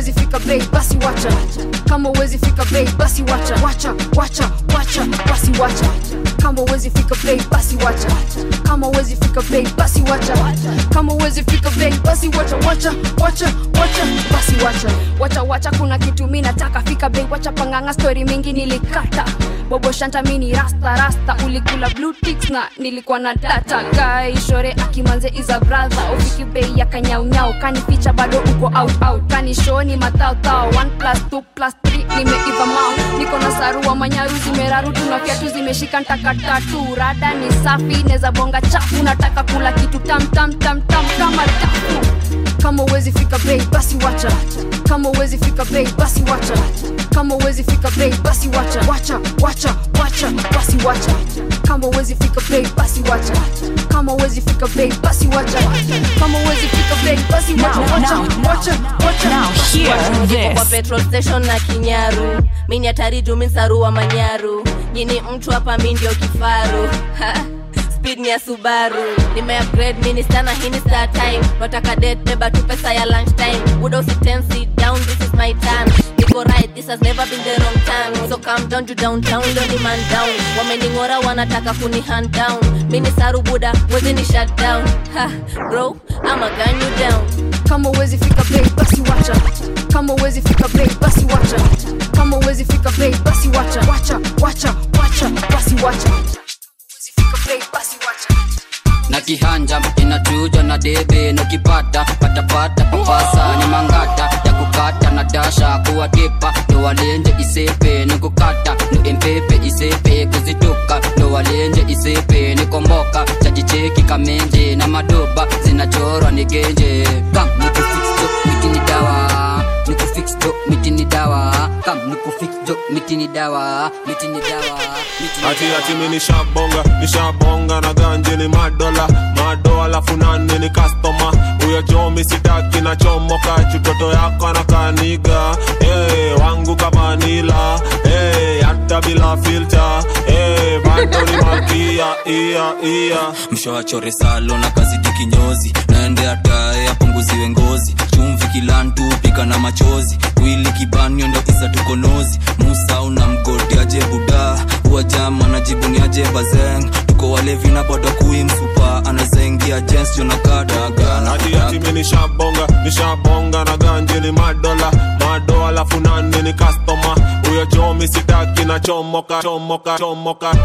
uwezi fika bei basi wacha kama uwezi fika bei basi wacha wacha wacha wacha basi wacha kama uwezi fika bei basi wacha kama uwezi fika bei basi wacha kama uwezi fika bei basi wacha wacha wacha wacha basi wacha wacha wacha kuna kitu mi nataka fika bei wacha panganga story mingi nilikata bobo shanta mini rasta rasta ulikula blue ticks na nilikuwa na data guy shore akimanze is a brother ufiki bei ya kanyaunyau kanificha bado uko out out kanishoni matautao 1 plus 2 plus 3 nimeiva mau niko na sarua manyaru zimeraru tuna viatu zimeshika ntakatatu rada ni safi neza bonga chafu nataka kula kitu tam tam tam tam kama tafu kama uwezi fika bei basi wacha kama uwezi fika bei basi wacha kama uwezi fika bei basi wacha wacha wacha wacha basi wacha kama uwezi fika bei basi wacha kama uwezi fika bei basi wacha kama uwezi fika bei basi wacha wacha wacha wacha basi wacha. Niko kwa petrol station na kinyaru mini hatari juu mi sarua manyaru nyini mtu hapa mi ndio kifaru Ha, speed ni ya subaru nimeupgrade mini sana hini star time nataka det beba tu pesa ya lunch time buda usiten sit down this is my turn niko right this has never been the wrong turn so calm down to downtown ndo ni man down wameningora wanataka kuni hand down mini saru buda wezi ni shut down ha bro ama gun you down kama uwezi fika bei basi wacha kama uwezi fika bei basi wacha kama uwezi fika bei basi wacha wacha wacha wacha basi wacha uwezi fika bei basi wacha na kihanja inachuja na debe nakipata patapata papasa ni mangata ya kukata na dasha kuwatepa ndo walenje isepe ni kukata ni empepe isepe kuzituka ndo walenje isepe ni komboka chajicheki kamenje na madoba zinachorwa ni genje kam nikufix jo miti ni dawa nikufix jo miti ni dawa kam nikufix jo miti ni dawa miti ni dawa miti ni ati ati mi nishabonga nishabonga na ganje ni madola mado alafu nane ni kastoma huyo chomi sitaki na chomoka chutoto yako na kaniga hey, wangu kamanila hey, hata bila filter hey, bado ni malkia ia ia mshawachore salo na kazidi kinyozi naende atae apunguziwe ngozi chumvi kilantu pika na machozi wili kibanio ndo isa tukonozi musa una mgodi aje buda uwajama na jibuni aje bazeng tuko walevi na bado kui msupa anazaingia jens jonakadaga ati ati mi nishabonga nishabonga na ganje ni madola mado alafu nane ni kastoma huyo chomi sitaki na chomoka chomoka chomoka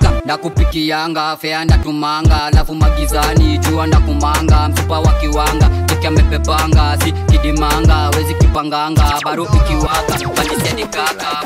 ndakupikianga fea ndatumanga alafu magizani jua ndakumanga mfupa wa kiwanga teke amepepanga si kidimanga wezi kipanganga baro ikiwaka banisedikaka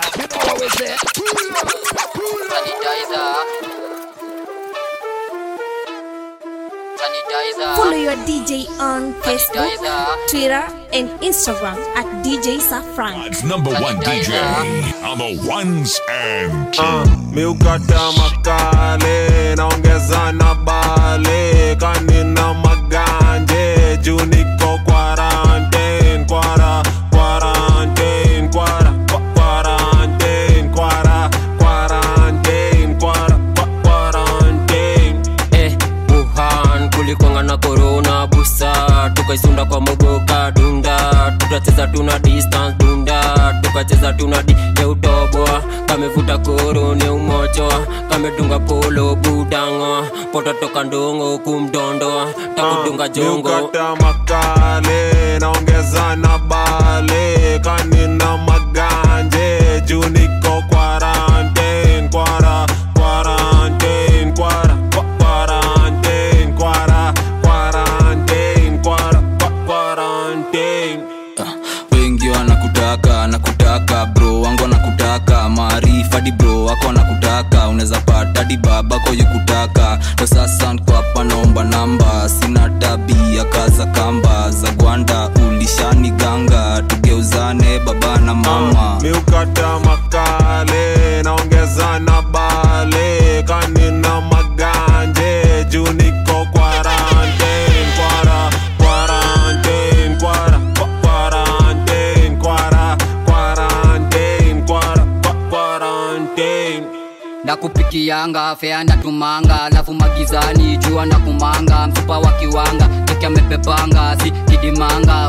Follow your DJ on Facebook, Twitter, and Instagram at DJ Safran. It's number one DJ on the ones and uh, miukata makale naongeza na bale kanina maganje juu niko quarantine kwara quarantine kwara kwa- quarantine kwara quarantine kwara kwa- quarantine eh, wuhan kulikwanga na korona busa tukaisunda kwa mogoka dunda tukacheza tuna distance dunda tukacheza tuna di ya utoboa kamevuta koro ne umochoa kamedunga polo budango poto toka ndongo kumdondoa takudunga jongo miukata makale naongeza na bale kanina maganje juu niko quarantine kwara quarantine kwara kwa- quarantine kwara quarantine kwara kwa- quarantine wengi wanakutaka nakutaka bro wangu wanakutaka maarifa di bro wako wanakutaka unaweza pata di babako yukutaka ndo sasa nko hapa naomba namba sina tabia kaza kamba za gwanda ulishani ganga tugeuzane baba na mama miukata makale naongeza na bale kanina maganje juu niko quarantine kwara quarantine kwara kwa- quarantine kwara quarantine kwara kwa- quarantine ndakupikianga fea ndatumanga alafu magizani jua ndakumanga mfupa wa kiwanga teke amepepanga si kidimanga wezi kip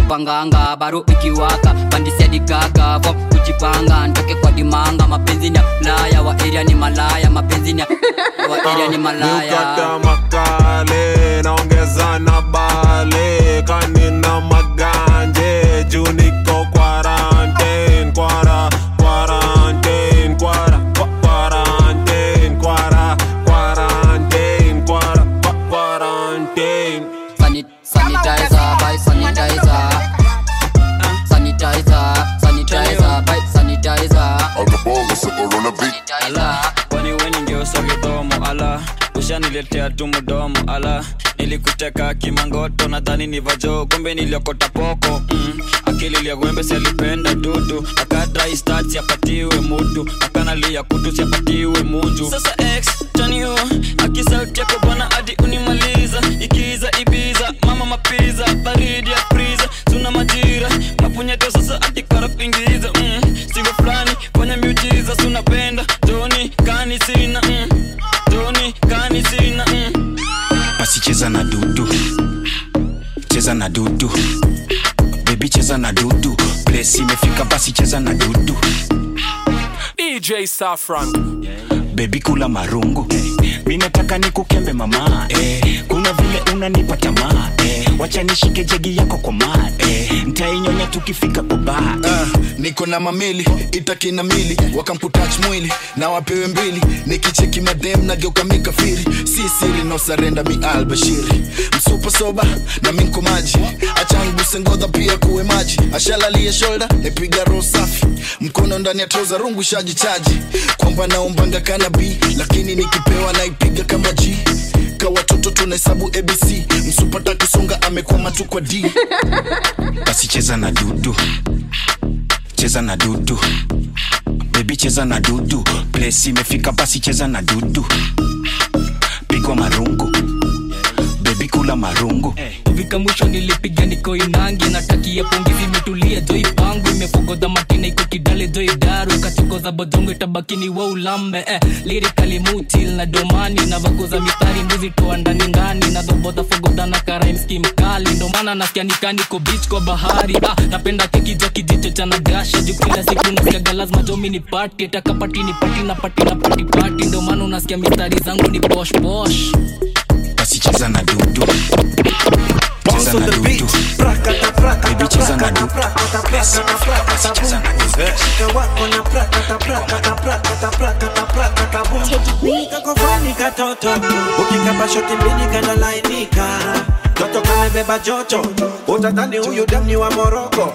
kupanganga baro ikiwaka bandisiadigaga vo kujipanga ntoke kwa dimanga mapenzi ni ya mlaya wa eria ni malaya mapenzi ni ya wa eria ni malaya Ukata makale naongeza na bale kanina maganje juu niko quarantine kwara quarantine kwara kwa- quarantine kwara quarantine kwara kwa- quarantine Sanit sanitizer by sanitizer sanitizer sanitizer by sanitizer ala kwani weni ndio sogedomo ala ushaniletea tu mdomo ala nilikuteka kimangoto nadhani ni vajo kumbe niliokota poko mm. akili liagwembe sialipenda dudu akadai stat siapatiwe mutu akanalia kutu siapatiwe munju sasa x taniu akisauti yako bwana hadi unimaliza ikiza ibiza mama mapiza baridi ya priza tuna majira mapunyeto sasa hadi karapingiza mm. sigo fulani fanya miujiza sunapenda doni kani sina mm. doni kani sina mm. basi cheza na dudu cheza na dudu bebi cheza na dudu place imefika basi cheza na dudu DJ Safran. bebi kula marungu mi nataka nikukembe mama eh, kuna vile unanipa tamaa eh, wacha nishike jegi yako kwa maa eh, ntainyonya tukifika kwa baa Ah, niko na mamili itakina mili wakamputach mwili na wapewe mbili nikicheki madem nageuka mikafiri si siri no sarenda mi albashiri msupa soba na minko maji achanguse ngodha pia kuwe maji ashalalie shoulder nipiga roho safi mkono ndani ya troza rungu shaji chaji kwamba naombanga kana b lakini nikipewa naipiga kama g ka watoto tunahesabu abc msupata kusonga amekwama tu kwa d basi cheza na dudu cheza na dudu bebi cheza na dudu place imefika basi cheza na dudu pigwa marungu bebi kula marungu kufika mwisho nilipiga niko inangi natakia pongezi imetulia joi pangu imefogodha matina iko kidale joi daru kachokoza bodongo itabakini wa ulambe eh, lirikali mutil na domani na vagoza mistari mbuzi toa ndani ndani na dhobodha fogodha na karaimski mkali ndo maana nasikia nikaniko bich kwa bahari ah, napenda keki ja kijicho cha nagasha juu kila siku nasikiaga lazima jomi ni pati takapati ni pati na pati na pati pati ndo maana unasikia mistari zangu ni posh posh basi cheza na dudu cheza na dudu bebi cheza na dudu place imefika basi cheza na dudu kakofani katoto ukikapa shoti mbili kanalainika toto kamebeba joto utatani huyu damni wa moroko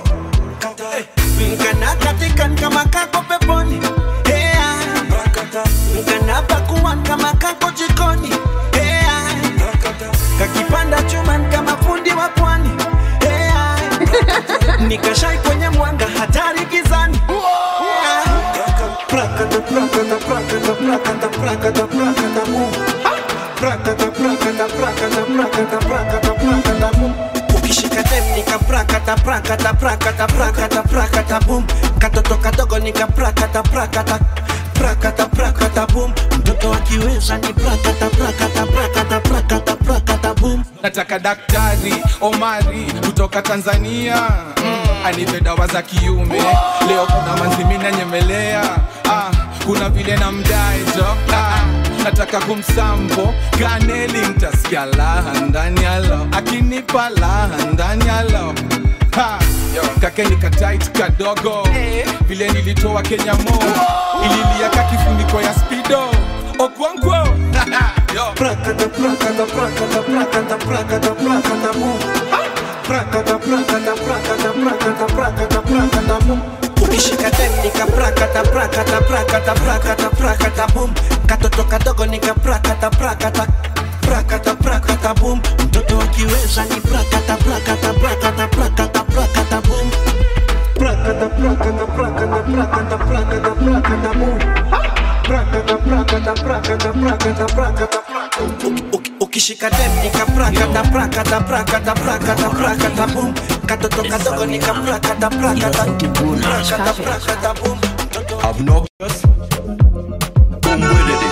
mkana katikan kama kako peponi Hea. mkana pakuan kama kako jikoni Hea. kakipanda chuman kama fundi wa pwani Hea. nikashai kwenye mwanga hatari gizani Hea. Prakata, prakata, prakata, prakata, prakata, prakata, boom. Prakata, prakata, prakata, prakata, prakata, prakata, boom. ukishika dem nika prakata prakata prakata prakata prakata boom katoto kadogo nika prakata prakata prakata prakata boom mtoto akiweza ni prakata prakata prakata prakata prakata boom nataka daktari omari kutoka tanzania mm, anipe dawa za kiume leo kuna manzimina nyemelea ah, kuna vile na mdaejo ah, nataka kumsampo kaneli ntasikia laha ndani yalo akinipa laha ndani yalo Ha, kakeni katait kadogo vile nilitoa kenya mo ililiaka kifuniko ya spido okwonkwo prakata prakata prakata prakata prakata prakata boom prakata prakata prakata prakata prakata prakata boom ukishika dem nika prakata prakata prakata prakata prakata boom katoto kadogo nika prakata prakata prakata prakata boom mtoto akiweza ni prakata prakata prakata prakata prakata boom prakata prakata prakata prakata prakata prakata boom prakata prakata prakata prakata prakata ukishika dem nika prakata prakata prakata prakata prakata boom katoto kadogo nika prakata prakata prakata prakata boom Obnoxious. Umbwedede.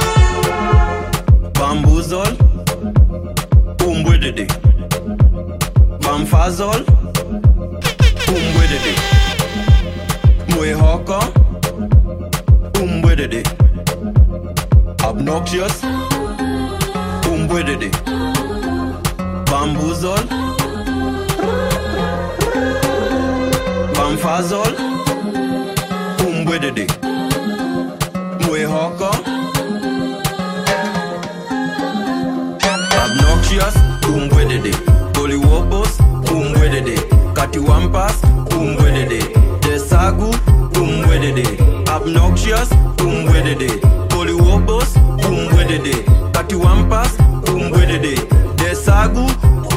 Bamboozle. Umbwedede. Bamfazole. umbwedede mwehoko umbwedede obnoxious umbwedede bambuzol bamfazol umbwedede mwehoko obnoxious umbwedede goliwobos umbwedede katiwampas umbwedede desagu umbwedede obnoxious umbwedede goliwobos umbwedede katiwampas umbwedede desagu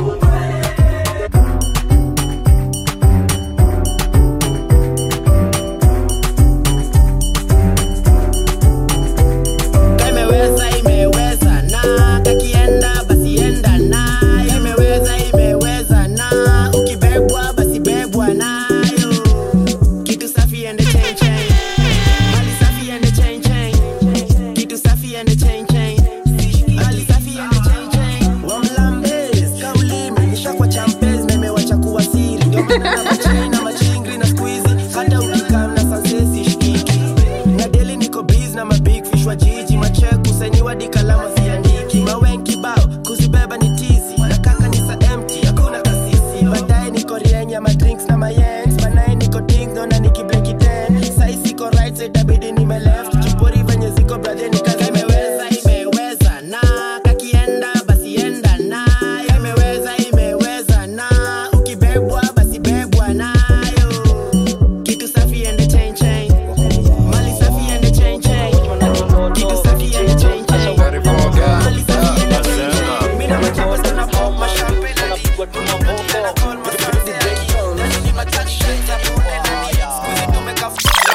imeweza imeweza na kakienda basi enda na imeweza imeweza na ukibebwa basi bebwa nayo kitu safi ende chain chain mali safi ende chain chain kitu safi ende chain chain mali safi ende chain chain wamlambes kauli imenisha kwa champes na imewacha kuwa siri ndio maana na machain na machingri na squeezy hata ukikam na sansesi shikiki na deli niko biz na mabig fish wa jiji macheku sainiwa di kalama siandiki mawenki bao kuzibeba ni tizi na kaka ni sa empty hakuna kasisi baadaye niko rienya madrinks na mayens banaye niko ding naona nikibleki ten sai siko right side itabidi nime left kipori venye ziko brother nikaza imeweza imeweza na kakienda basi enda na imeweza imeweza na ukibebwa basi bebwa nayo kitu safi ende chain chain mali safi ende chain chain kitu safi ende chain chain mali safi ende chain chain mimi na machawa sana pop mashampe na digwa tuna bomba na call masante yaki na nini mataksha za pule na ni squeeze tumeka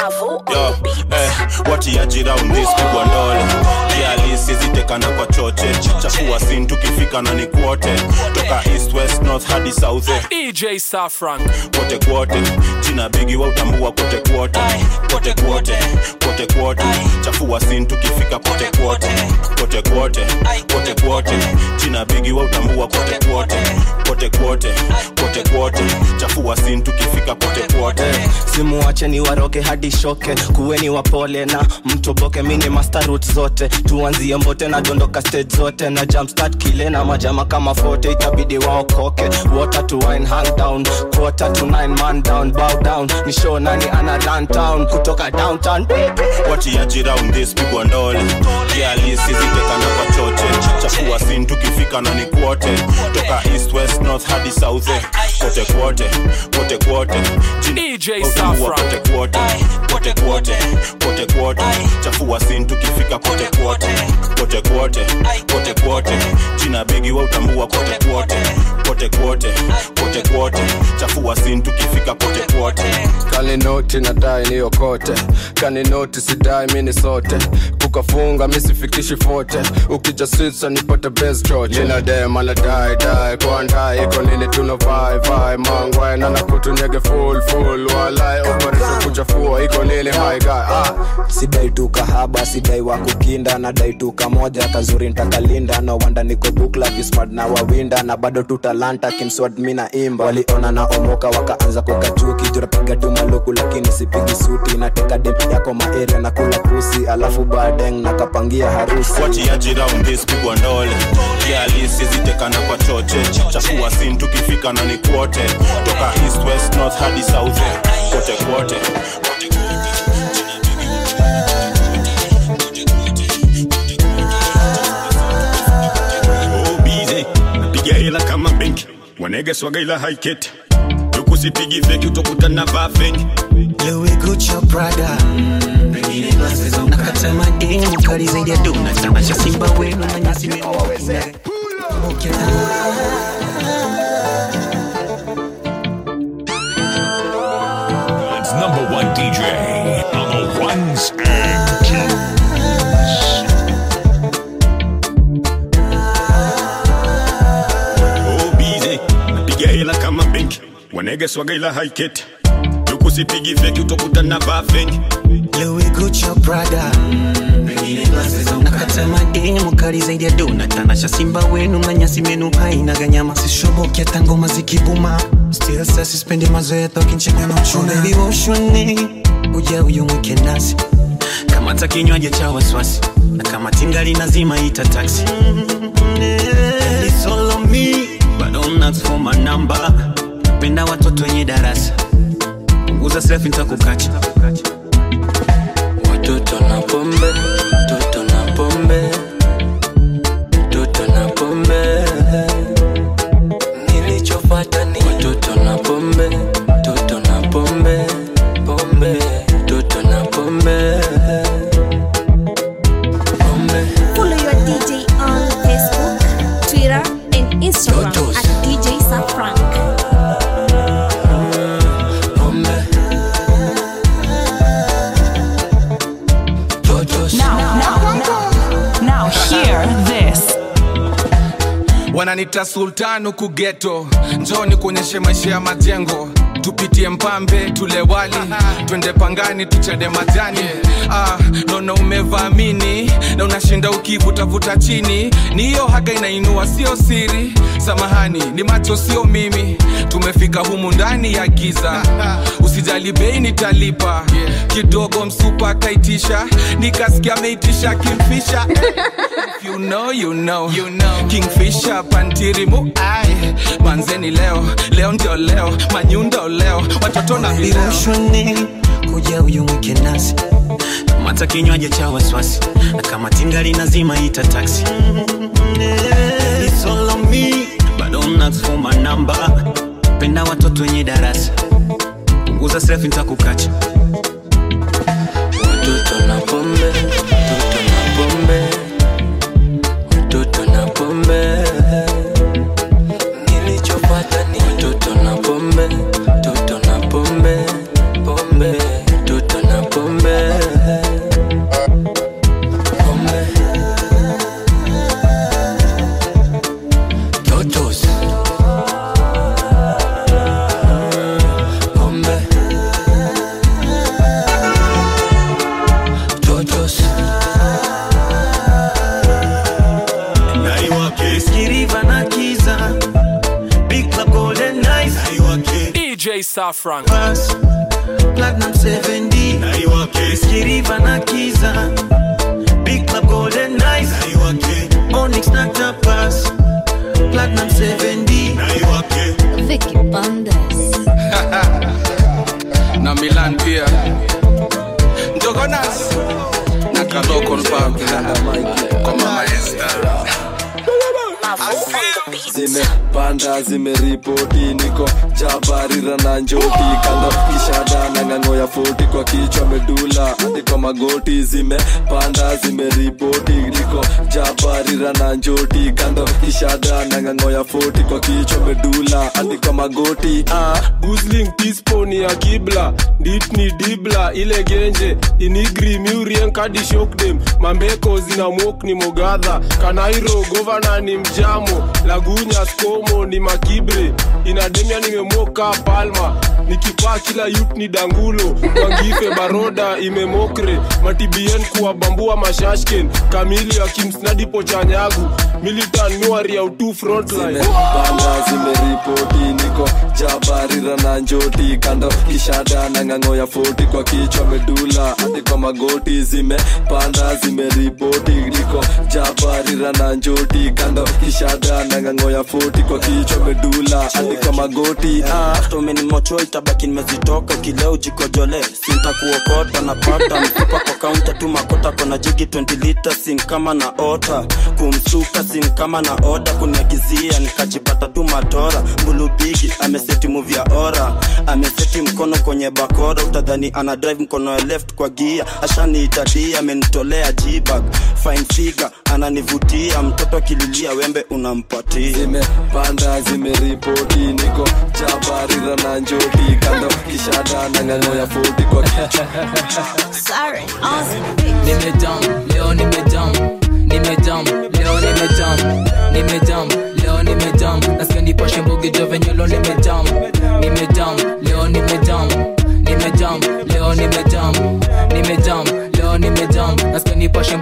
Yo, eh, watiaji round this pigwa ndole kialisi zitekana kwa choche chafua sin tukifika na ni kwote toka east west north hadi south eh. DJ Safran. kwote kwote jina bigi wa utambua kwote kwote kwote kwote kwote kwote chafua sin tukifika kwote kwote kwote kwote kwote kwote jina bigi wa utambua kwote kwote kwote kwote kwote kwote chafua sin tukifika kwote kwote simuache ni waroke hadi shoke kuweni wapole na mtoboke mini master route zote tuanzie mbote na dondoka stage zote na jumpstart kile na majama kama fote itabidi waokoke water to wine hang down quarter to nine man down bow down ni show nani ana run town kutoka downtown watiaji round this pigwa ndole kialisi zitekana kwa choche chafua sin tukifika na ni kwote toka east west north hadi south eh. kote kwote kote kwote DJ Utambua kote kwote kote kwote kote kwote chafua sin tukifika kote kwote kote kwote kote kwote jina bigi wa utambua kote kwote kote kwote kote kwote chafua sin tukifika kote kwote kaninoti nadai niokote kaninoti sidai mini sote kukafunga misifikishi fote ukija sisa nipate bes choche ninadema nadai dai kwandai iko nini tuna vai vai mangwai nana kutunyege full full walai operation kuchafua iko nini my guy ah. sidai tu kahaba sidai wa kukinda nadai tu kamoja kazuri ntakalinda no wanda niko bukla vismart na wawinda na bado tu talanta kimswad mina imba waliona na omoka wakaanza kukachuki jurapiga tu maluku lakini sipigi suti nateka dem yako maeria na kula pusi alafu badeng nakapangia harusi watiaji round this pigwa ndole kialisi zitekana kwa choche chafua sin tukifika na ni kwote toka east west north hadi south eh. kote kwote bize piga hela kama benki wanege swaga ila haiketi tukusipigi feki utokutana vaa feki Louis Gucci Prada nakata mademu kali zaidi ya dona tamasha simba wenu na nyasi God's number one DJ on the ones and twos. oh bize piga hela kama benki wanege swaga ila haiketi tukusipigi feki utokutana vaa feki Louis Gucci Prada nakata mademu kali zaidi ya dona tanasha simba wenu manyasi menu haina ganyama sishoboki hata ngoma zikibuma still sa sispendi mazoea tokincheka na uchuna baby woshoni uja uyu mwike nasi kama ta kinywaji cha waswasi na kama tingali nazima ita taxi It's all on me, but don't ask for my number. Penda watoto wenye darasa punguza selfie nitakukacha watoto na pombe toto na pombe toto na pombe nilichopata ni watoto na pombe toto na pombe pombe toto na pombe pombe Follow your DJ on Facebook, Twitter, and Instagram Totos. at DJ Safrank. Now, now, now hear this. wananita sultan huku geto njoni kuonyeshe maisha ya majengo tupitie mpambe tule wali twende pangani tuchade majani ah, naona umevaamini na unashinda ukivutavuta chini ni hiyo haga inainua sio siri samahani ni macho sio mimi tumefika humu ndani ya giza usijali bei nitalipa kidogo msupa akaitisha nikasikia ameitisha kimfisha If you know, you know. You know. kingfisher pantirimu ai manzeni leo leo ndio leo manyundo leo watoto na vileo viroshoni kuja uyu mwike nasi kama ta kinywaji cha waswasi na kama tingali nazima ita taxi It's all on me, but don't ask for my number. Penda watoto wenye darasa punguza selfie nitakukacha watoto na pombe toto na pombe watoto na pombe nilichopata ni watoto na pombe toto na pombe pombe toto na pombe pombe totos pombe totos Skiriva na kiza Big Club Golden Nights DJ Safran. Platinum 7D Skiriva na kiza Big Club Golden Nights Onyx na tapas Platinum 7D Vicky Bandes. na milan pia njogonas na kalokon pub kwa mama Esther. zimepanda zimeripoti niko jabarira na njoti kando kishada na ng'ang'o ya foti kwa kichwa medula hadi kwa magoti zimepanda zimeripoti niko jabarira na njoti kando kishada na ng'ang'o ya foti kwa kichwa medula hadi kwa magoti ah. gusling tisponi ya kibla ditni dibla ile genje inigri miurien kadi shokdem mambeko zina mok ni mogadha kanairo govana ni mjamo lagunya skomo ni makibre inademia nimemoka palma nikipaa kila yut ni dangulo wangife baroda imemokre matibien kuwabambua mashashken kamili akimsnadipo chanyagu militan nuari ya utu frontline panda zimeripoti niko jabarira na njoti kando kishada na ng'ang'o ya foti kwa kichwa medula hadi kwa magoti zimepanda zimeripoti niko jabarira na njoti kando kishada na ng'ang'o ya foti kwa kichwa medula hadi kwa magoti ah. tomenimocho itabaki nimezitoka kileo jikojole sintakuokota napata mkupa kwa kaunta tu makota kona jigi 20 lita sin kama na ota kumsuka sin kama na oda kuniagizia nikajipata tu matora mbulubigi ameseti muvi ya ora ameseti mkono kwenye bakora utadhani ana drive mkono ya left kwa gia ashaniitadia amenitolea jibag fine figure ananivutia mtoto akililia wembe unampatia zimepanda zimeripoti niko jabarira na njoti kando kishada na ng'ang'o ya foti kwa kichwa Sorry, nimejam leo nimejam nimejam leo nimejam nimejam leo nimejam nasikia nipashe mbogi jo venye leo nimejam nimejam leo nimejam nimejam leo nimejam nimejam leo nimejam nasikia nipashe mbogi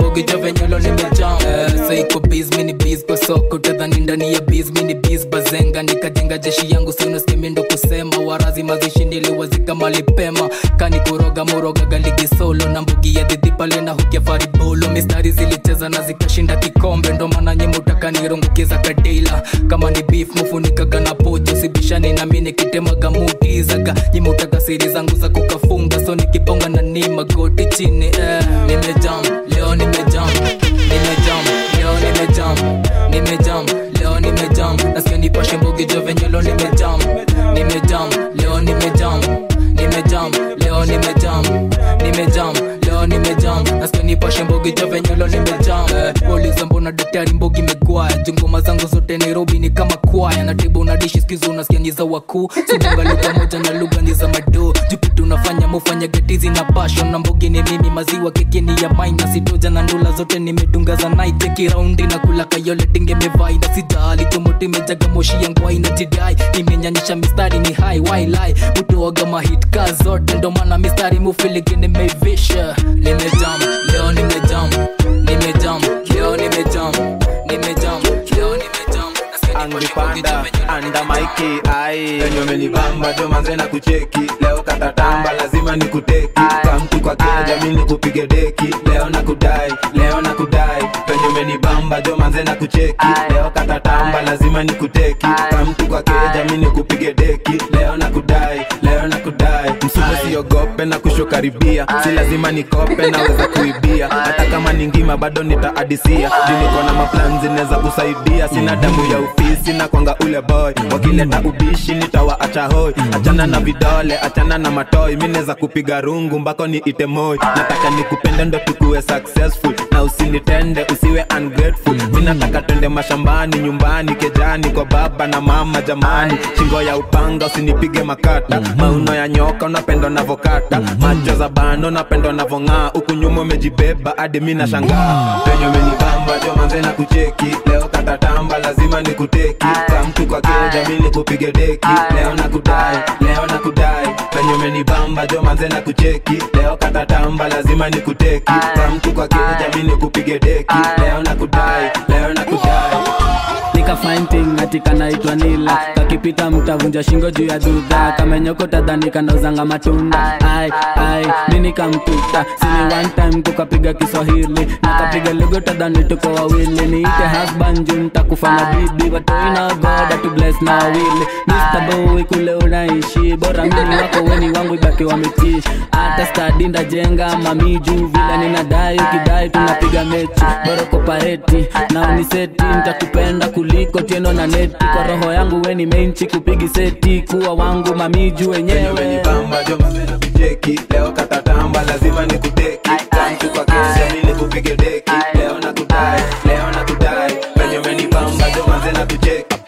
venyelo nimejam eh, saiko biz mini biz kwa soko tadhani ndani ya biz mini biz bazenga nikajenga jeshi yangu siunaskemindo kusema warazi mazishi niliwazika malipema kani kuroga murogaga ligi solo na mbugi ya dhidhi pale na hukia faribolo mistari zilicheza na zikashinda kikombe ndo maana nyemutaka nirungukiza kadeila kama ni beef mufunikaga na pojo sibishani nami nikitemaga mutizaga nyimutaka siri zangu za kukafunga so nikiponga na ni magoti chini eh. nimejam leo nimejam nimejam leo nimejam nimejam leo nimejam nasikia nipashe mbogi jo venyelo nimejam nimejam leo nimejam nimejam leo nimejam nimejam leo nimejam nasikia nipashe mbogi jo venyelo nimejam eh, uliza mbona daktari mbogi megwaya jungoma zangu zote nairobi ni kama kwaya na tibu na dishi skizo unasikia ni za wakuu sibonga lugha moja na lugha ni za madoo jukitu unafanya mufanya gatizi na passion na mbogi ni mimi maziwa keki ni ya maina sitoja na ndula zote nimedunga za naiteki raundi na kula kayole dingemevai na sijali tomoti mejaga moshi yangu aina jidai nimenyanyisha mistari ni hai wailai mutuoga mahit ka zote ndo maana mistari mufiligi nimeivisha nimejam leo nimejam nimejam leo nimejam nimejam leo nimejam angipanda anda maiki ai enye umenibamba jo manze na kucheki leo katatamba lazima nikuteki kamtu kwa keja mi nikupige deki leo na kudai leo na kudai penye umenibamba jo manze na kucheki leo katatamba lazima nikuteki kamtu kwa keja mi nikupige deki leo na kudai leo na kudai msume siogope na kushokaribia si lazima nikope naweza kuibia hata kama ni ngima bado nitaadisia juu niko na maplan zinaweza kusaidia sina damu ya ofisi na kwanga ule boy wakileta ubishi nitawaacha hoi achana na vidole achana na matoi mi naweza kupiga rungu mbako ni itemoi nataka nikupende ndo tukuwe successful na usinitende usiwe ungrateful mi nataka twende mashambani nyumbani kejani kwa baba na mama jamani shingo ya upanga usinipige makata mauno ya nyoka unapendwa navokata macho za bano napendwa navong'aa huku nyuma umejibeba hadi mi nashangaa penye umenibamba jo manze na kucheki leo katatamba lazima nikuteki kamtu kwa keja mi nikupige deki leo na kudai leo na kudai penye umenibamba jo manze na kucheki leo katatamba lazima nikuteki kamtu kwa keja mi nikupige deki leo na kudai leo na kudai nika fighting ati kanaitwa nila kakipita mtavunja shingo juu ya dhudha kamenyoko tadhani kanauzanga matunda ai ai nini kamtuta sini one time kukapiga kiswahili nakapiga lugha tadhani tuko wawili niite husband juu nitakufanya bibi watoina goda tu bless na wawili Mr. Boy kule unaishi bora mimi wako weni wangu ibaki wametii hata stadi ndajenga mami juu vile ninadai ukidai tunapiga mechi bora kopareti na uniseti nitakupenda kuliko tieno na neti kwa roho yangu weni menchi kupigi seti kuwa wangu mamiju wenyewe umenibamba jo manze na kucheki leo katatamba lazima nikuteki kamtu kwa keja mi nikupige deki leo na kudai leo na kudai penye umenibamba jo manze na kucheki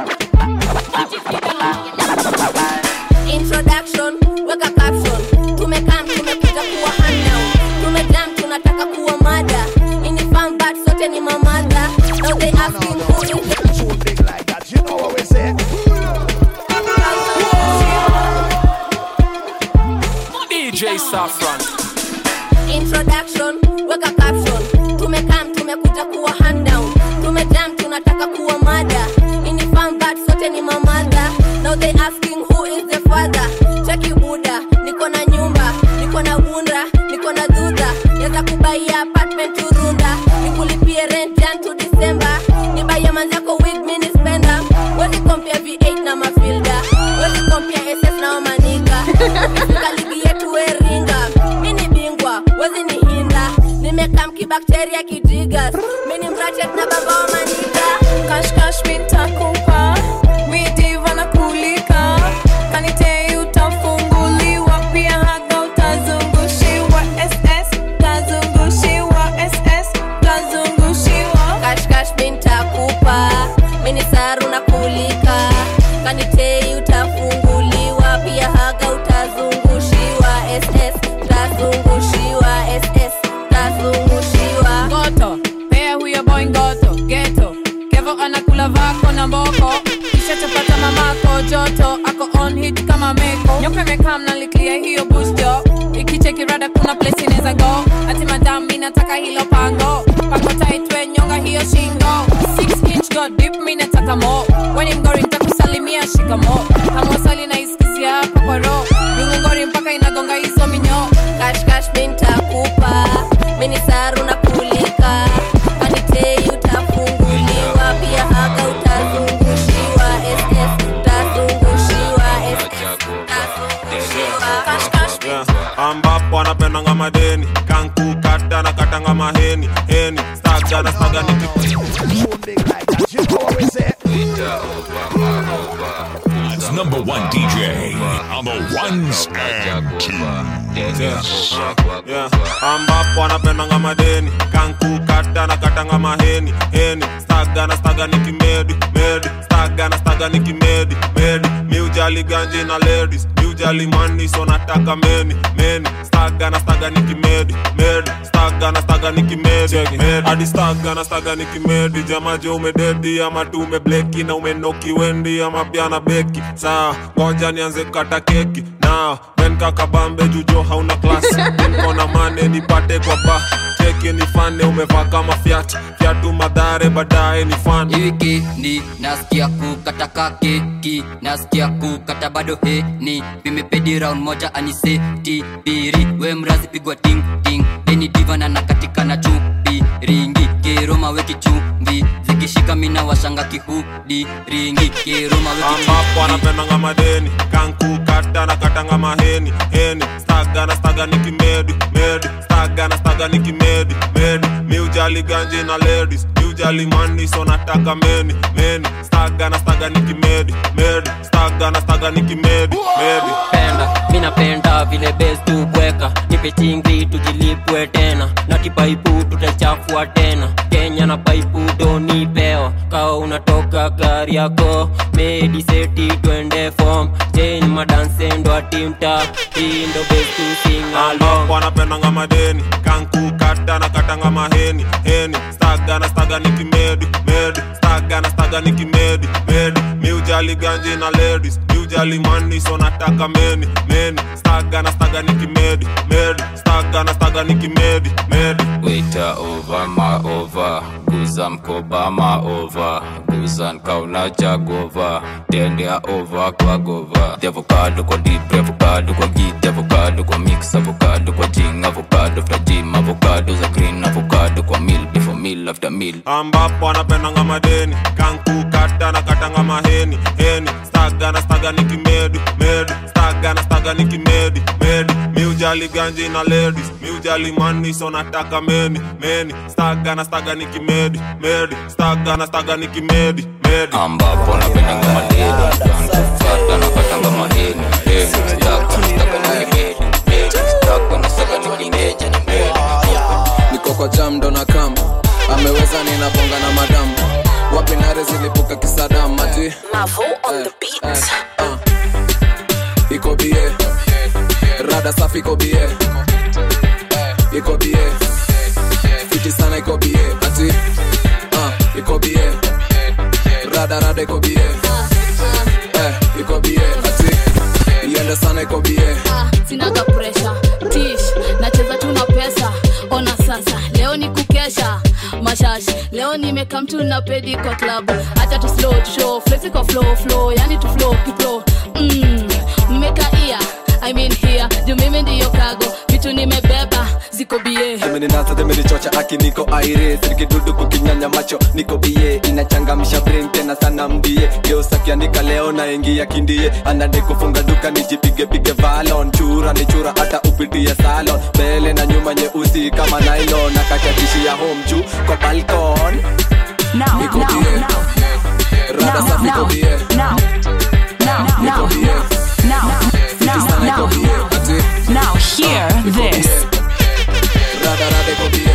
introduction weka caption tumekam tumekuja kuwa handout tumejam tunataka kuwa mada ini farm but sote ni mamada now they asking who is DJ Saffron. introduction weka caption tumekam tumekuja kuwa handout tumejam tunataka kuwa mada ini farm but sote ni mamada now they asking who is the father cheki buda niko na nyumba niko na bunda niko na dhudha naweza kubaia apartment turunda nikulipie rent jan to december nibaia manzako wig mini spenda wezi kompia v8 na mafilda wezi kompia ss na wamanika ukifika ligi yetu weringa mini bingwa wezi ni hinda nimekam kibakteria kijigas mini mrachet na baba wa manika kashkash mitakupa midiva na kulika kanitei utafunguliwa pia haga utazungushiwa ss tazungushiwa ss tazungushiwa kashkash mintakupa mini saru na kulika kanitei utafunguliwa pia haga utazungushiwa ss tazungushiwa ss tazungushiwa ngoto pea huyo boy ngoto geto kevo anakula vako na mboko kisha chapata mamako joto ako on hit kama meko nyoka imekaa mnaliklia hiyo busto ikichekirada kuna place inaweza go ati madam mi nataka hilo pango pango taitwe nyonga hiyo shingo Six inch god dip mi nataka mo weni mgori ntakusalimia shikamo hamwasali na iskisia hapa kwa ro ningongori mpaka inagonga hizo minyo kashkash mintakupa minisaru na kulika kanitei utafunguliwa pia haga utazungushiwa ss utazungushiwa ss utazungushiwa kashkash Yeah. ambapo anapendanga madeni kankukata na katanga maheni heni staga na staga It's number one DJ on the ones and twos. yeah. ambapo anapendanga madeni kankukata na katanga maheni heni staga na staga nikimedi medi staga na staga nikimedi medi miujali ganji na ladies miujali mani so nataka meni meni staga na staga nikimedi medi staga na staga nikimedi medi hadi staga na staga nikimedi jamaje umededi ama tu umebleki na umenoki wendi ama pia na beki saa ngoja nianze kukata keki na men kakabambe jujo hauna klasi nkona mane nipate kwa ba cheki nifane umevaa kama fyat fyatu madhare baadaye ni fan wikendi nasikia kukata keki nasikia kukata bado heni vimepedi round moja aniseti biri we mrazi pigwa ting ting eni divana na katika na chupi ringi keroma weki chumvi zikishika mina washanga kihudi ringi keroma weki ambapo anapendanga madeni kankukata na katanga maheni heni staga na staga nikimedi medi staga na staga nikimedi medi miujali ganji na ladies miujali mani so nataka meni meni staga na staga nikimedi medi staga na staga nikimedi medi penda mi napenda vile bes tubweka nipe chingri tujilipwe tena na kipaipu tutachafua tena kenya na paipu donipewa kawa unatoka gari yako mediseti twende fom chen madansendo atimta hii ndo bes tusingalong ambapo anapendanga madeni kankukata na katanga maheni heni staga na staga nikimedi medi staga na staga nikimedi medi miujali ganji na ladies miujali mani so nataka meni meni staga na staga nikimedi medi staga na staga nikimedi medi Waiter over ma over guza mkoba ma over guza nkauna jagova tendea over kwa gova the avocado kwa deep avocado kwa git avocado kwa mix avocado kwa jing avocado after gym avocado za green avocado kwa meal before meal after meal ambapo anapendanga madeni kankukata na katanga maheni heni staga na staga nikimedi medi staga na staga nikimedi medi miujali ganji na ladies miujali mani so nataka meni meni staga na staga nikimedi medi staga na staga nikimedi medi ambapo napendanga madeni kankufata na katanga maheni heni staka staka nikimedi medi staka na staka nikimedi medi niko kwa jam ndo na kam ameweza ninabonga na madam wapi nare zilipuka kisadam maji eh, eh, uh. iko bie rada safi iko bie iko bie fiti sana iko bie ati uh, iko bie rada rada iko bie eh, iko bie ati iende sana iko bie sinaga presha tish nacheza tu na pesa ona sasa leo ni kukesha mashash leo nimeka mtu na pedi kwa klabu hata tu slow tu show flexi kwa flow flow yani tu flow kipro mm, mmekaia I mean here juu mimi ndiyo kago vitu nimebeba ziko bie zimeninasa zimenichocha aki niko aire sirikidudu kukinyanya macho niko bie inachangamisha brain tena sana mbie geusakiandika leo na ingia kindie anade kufunga duka nijipigepige valon chura ni chura hata upitie salon mbele na nyuma nyeusi kama nylon na kakatishia home juu kwa balkon Now, niko now, bie rada now, safi now, niko bie now, now, niko bie now, fiti sana niko now, bie ati now, hear this. rada rada iko bie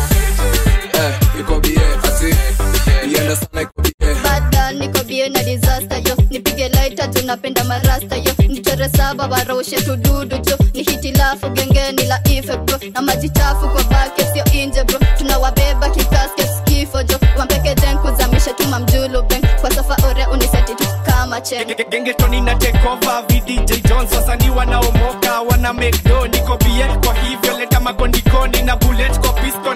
eh iko bie ati iende sana iko bie bada niko bie na disaster yo nipige laita tunapenda marasta yo nichore saba waroshe tududu jo ni hitilafu gengeni la ife bro na maji chafu kwa bake sio inje bro tunawabeba kikasket kifo jo wampeke jen kuzamisha tuma mjulu ben kwa safa ore uniseti tu kama chen gengetoni na tekova vdj jones wasanii wanaomoka wana mekdo niko bie kwa hivyo leta magondikoni na bullet kwa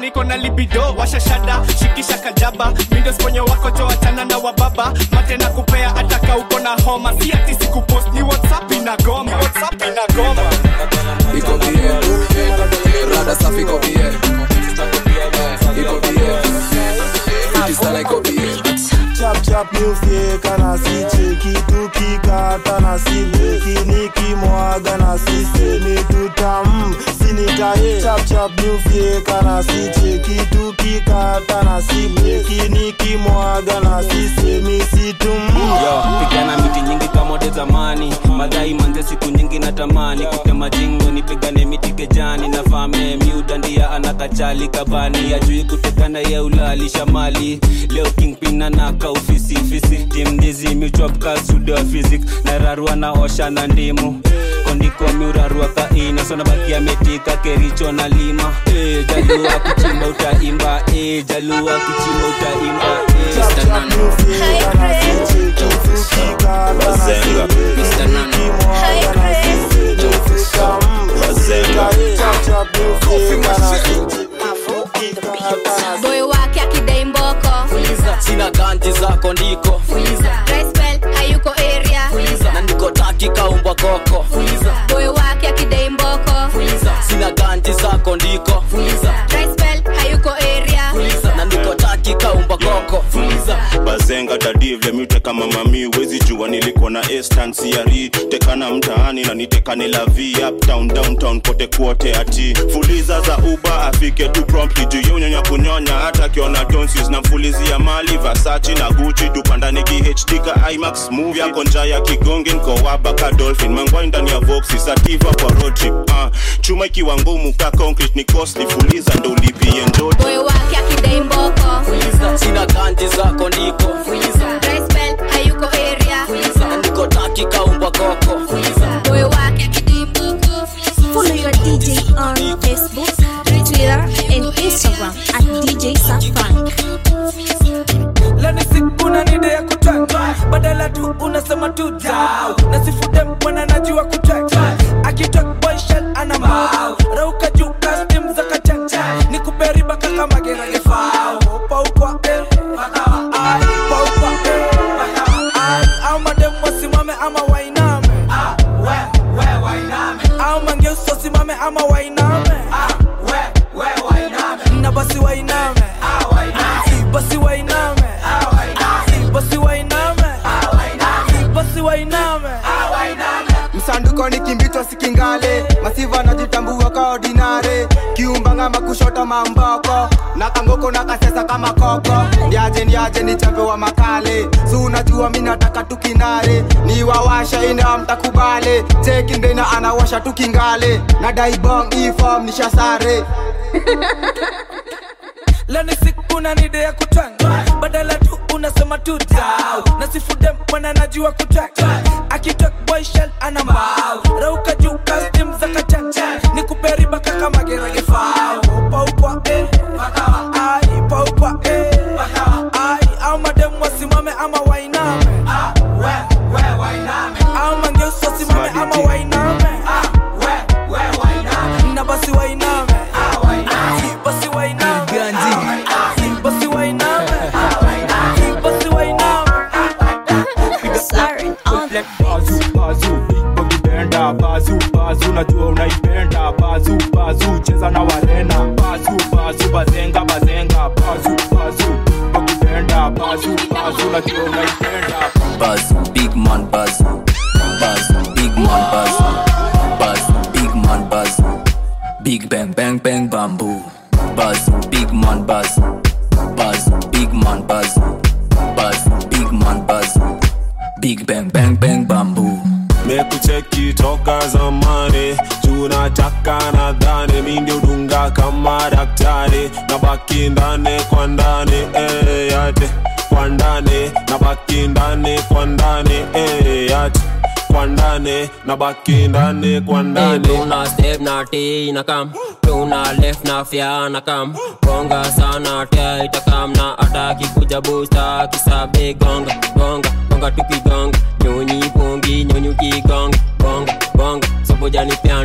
niko na libido washashada shikisha kajaba mindo sponyo wako jo achana na wababa mate na kupea ataka uko na homa si ati sikupost ni whatsapp inagoma whatsapp inagoma iko bie rada safi iko bie iko bie fiti sana iko bie chap chap nyufyeka na sicheki tukikata na sibeki nikimwaga na sisemi tutam sinitaye chap chap nyufyeka na sicheki tukikata na sibeki nikimwaga na sisemi situm yo pigana miti nyingi kama ode zamani madai manze siku nyingi natamani kutema jingo nipigane miti kejani na fame miudandia anakachali kabani ajui kutekana ye ulalisha mali leo kingpin anaka ofisi fisi timdizi michwap kasudo fizik na rarua na osha na ndimu kondiko miurarua kaina sona bakia metika kericho na lima e, jalua kuchimba utaimba e, jalua kuchimba utaimba e. boy wake akidai mboko sina ganji zako ndiko Rice hayuko area na ndiko taki kaumbwa koko boy wake akidai mboko sina ganji zako ndiko Rice hayuko area na ndiko taki kaumbwa koko bazenga dadivle miuteka mamami wezi jua nilikuwa na estansiari tekana mtaani na nitekane la v uptown downtown kote kuote ati fuliza za uba afike tu promptly juu ya unyonya kunyonya hata akiona donsis na mfulizia mali vasachi na guchi tupandani khd ka imax move yako nja ya kigongi nkowaba ka dolphin mangwai ndani ya voxi sativa kwa road trip uh, chuma ikiwa ngumu ka concrete ni costly fuliza ndo ulipie njoti boy wake akidai mboko sina ganji zako ndiko Rice hayuko area na ndiko taki kaumbwa koko boy wake akidai mboko Follow your DJ on Facebook, Twitter, and Instagram at DJ Safran. lani sikuna nide ya kutrack badala tu unasema tu dau nasifude mwana najua kutrack akitrack boy shell ana mbao rauka juu custom za kachacha ni kuperiba kaka magerage fao paukwa eh bakawa ai paukwa eh bakawa ai au madem wasimame ama wainame ah we we wainame au mangeuso simame ama wainame ah we we wainame na basi wainame ah wainame basi wainame basi wainame basi wainame msanduko ni kimbitwa sikingale masiva najitambua ka ordinare kiumbanga makushota mamboko na kangoko na kasesa kama koko ndiaje ndiaje ni chambe wa makale si unajua mi nataka tukinare ni wawasha ina mtakubale chekindena anawasha tukingale na daibong ifom nishasare lani sikuna nide ya kutwanga badala tu unasema tu dau nasifude mwana najua kutwanga akitok boy shell ana mbao rauka juu custom za kachacha ni kuperiba kaka magerage fao paukwa eh bakawa ai paukwa eh bakawa ai au madem wasimame ama wainame ah we we wainame au mangeuso wasimame ama wainame ah we we wainame na basi wainame ah wainame basi wainame basi wainame basi wainame Siren on the bazu bazu ukipenda bazu bazu najua unaipenda bazu bazu cheza na warena bazu bazu bazenga bazenga bazu bazu ukipenda bazu bazu najua unaipenda Buzz, big man buzz. Buzz, big man buzz. Buzz, big man buzz. Big bang bang bang bamboo. Buzz, big man buzz. Buzz, big man buzz. Buzz, big man buzz. Big bang bang bang bamboo. mekucheki toka zamani tunataka nadhani mi ndio dunga kama daktari na baki ndani kwa ndani eh, yate kwa ndani na baki ndani kwa ndani eh, yate kwa ndani na baki ndani kwa ndani tuna step na t na kam tuna left na fya na kam gonga sana tia itakam na ataki kuja busta kisabe gonga gonga gonga tukigonga nyonyi pongi nyonyi ukigonga gonga gonga sobojani pia ndo mkam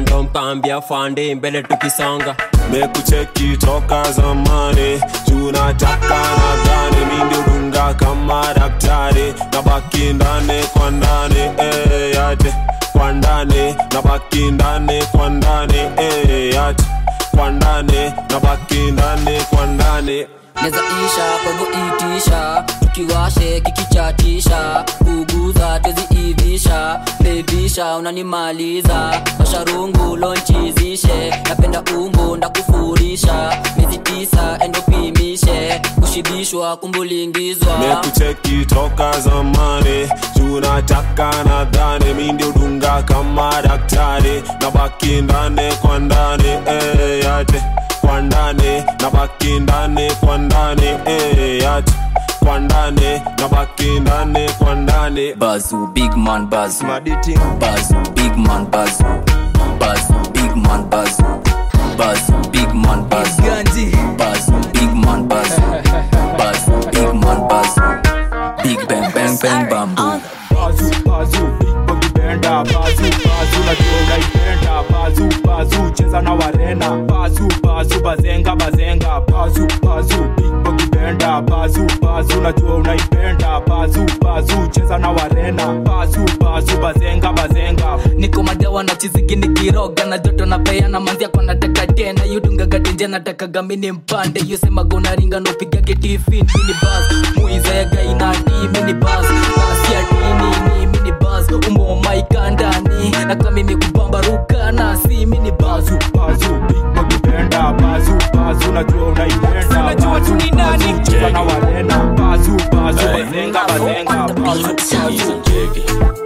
kaambia fande mbele tukisonga mekucheki toka zamani tunataka nadhani mindidunga kama daktari nabaki ndani kwa ndani eh, yate kwa ndani nabaki ndani kwa ndani eh, yate kwa ndani nabaki ndani kwa ndani neza isha kwa hivyo itisha tukiwashe kikichatisha kuguza tweziivisha bebisha unanimaliza masharungu lonchizishe napenda umbu ndakufurisha miezi tisa endopimishe kushibishwa kumbulingizwa mekucheki toka zamani tunataka nadhani mindiudunga kama daktari nabaki ndani kwa ndani eh, yate kwa ndani nabaki ndani kwa ndani eh, yate kwa ndani nabaki ndani kwa ndani bazu big man bazu bazu big man bazu bazu big man bazu bazu big man bazu bazu big man bazu bazu big man bazu big bang bang bang bamboo bazu bazu big bogi benda bazu bazu najua unaipenda bazu bazu cheza na warena bazu bazu bazenga bazenga bazu bazu big bogi benda bazu bazu najua unaipenda bazu bazu cheza na warena bazu bazu bazenga bazenga niko madawa na chizigi nikiroga na joto na peana manzia kwa nataka tena yudungagatenje natakaga mini mpande yusemaga unaringa nopigage tifin mini bas muizayaga inati mini bas nasiatini mini bas umomaikandani na kamimi kubambaruka nasi mini bazu bazu big bogi benda bazu bazu najua unaipenda Unajua tu ni nani? Bazu, cheza na warena bazu bazu bazenga bazenga bazu hizo njege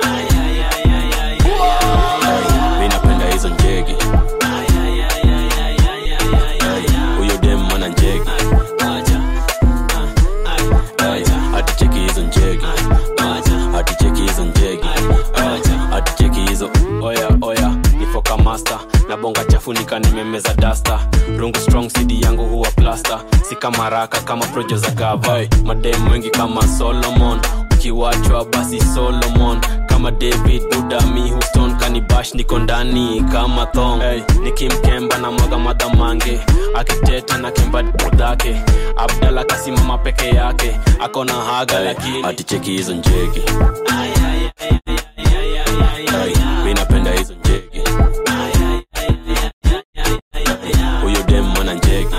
mi napenda hizo njege huyo dem mwana njege aticheki hizo njege aticheki hizo njege aticheki hizo oya oya nifoka master na bonga chafu nika nimemeza dasta rungu strong cd yangu huwa plasta si kama raka kama projo za gava madem wengi kama solomon ukiwachwa basi solomon kama david budami houston kanibash niko ndani kama thong hey, nikimkemba na mwaga madhamange akiteta na kemba dhake abdala kasimama peke yake akona haga hey, lakini aticheki hizo njege hey, mi napenda hizo njege huyo dem mwana njege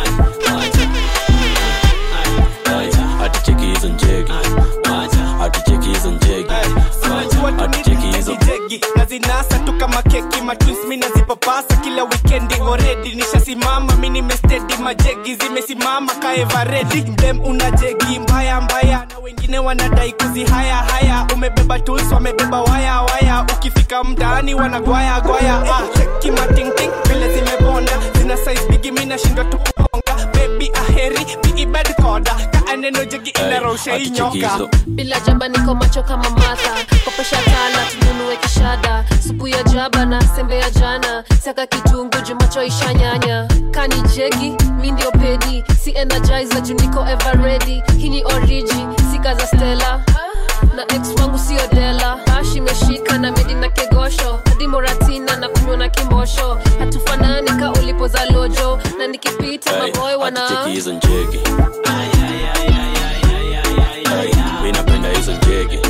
aticheki hizo njege aticheki hizo njege aticheki hizo jegi nazinasa tu kama keki matwins mi nazipapasa kila wikendi oredi nishasimama mi nimestedi majegi zimesimama kaevaredi dem una jegi mbaya mbaya na wengine wanadai kuzihaya haya umebeba tools wamebeba waya waya ukifika mtaani wanagwaya gwaya ah, cheki matingting vile zimebonda zina size bigi mi nashindwa tu kuonga bebi aheri biibed koda kaaneno jegi inarosha inyoka bila jaba niko macho kama matha kopesha tala tununue kishada supu ya jaba na sembe ya jana saka kitungu jumacho ishanyanya kani jegi mi ndio pedi si energizer juu niko ever ready hii ni origi sika za stela na ex wangu sio dela bash imeshika na medi na kegosho hadi moratina na kunywa na kimosho hatufanani ka ulipo za lojo na nikipita maboy wana aticheki hizo njege Hey, mi napenda hizo njege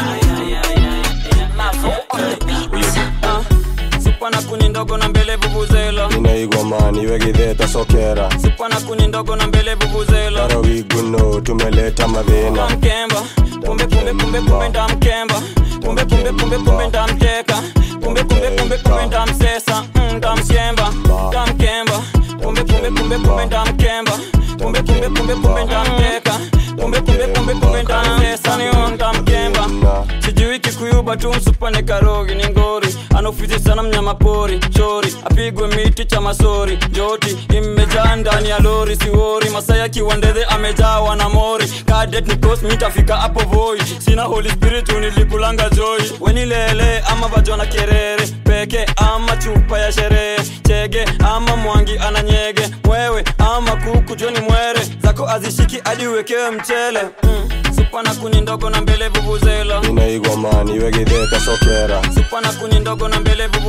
supa na kuni ndogo na mbele vuvuzela inaigwa mani wegitheta sokera supa na kuni ndogo na mbele vuvuzela tarawiguno tumeleta madhina mkemba kumbe kumbe kumbe kumbe ndamkemba kumbe kumbe kumbe kumbe ndamteka kumbe kumbe kumbe kumbe ndamsesa Mm, ndamshemba ndamkemba kumbe kumbe kumbe kumbe ndamkemba kumbe kumbe kumbe kumbe ndamteka kumbe kumbe kumbe kumbe ndamsesa niyo ndamkemba sijui kikuyuba tu msupane karogi ni ngori anaofizi sana mnyama pori chori apigwe miti cha masori joti imejaa ndani ya lori siwori masaya kiwandedhe amejawa na mori kadet nikos mitafika hapo voi sina holy spirit nilikulanga joy wenilele ama vajona kerere peke ama chupa ya sherehe chege ama mwangi ananyege mwewe ama kuku joni mwere zako azishiki hadi uwekewe mchele mm. supa na kuni ndogo na mbele vuvuzela inaigwa mani wegitheta sokera supa na kuni ndogo na mbele vuvuzela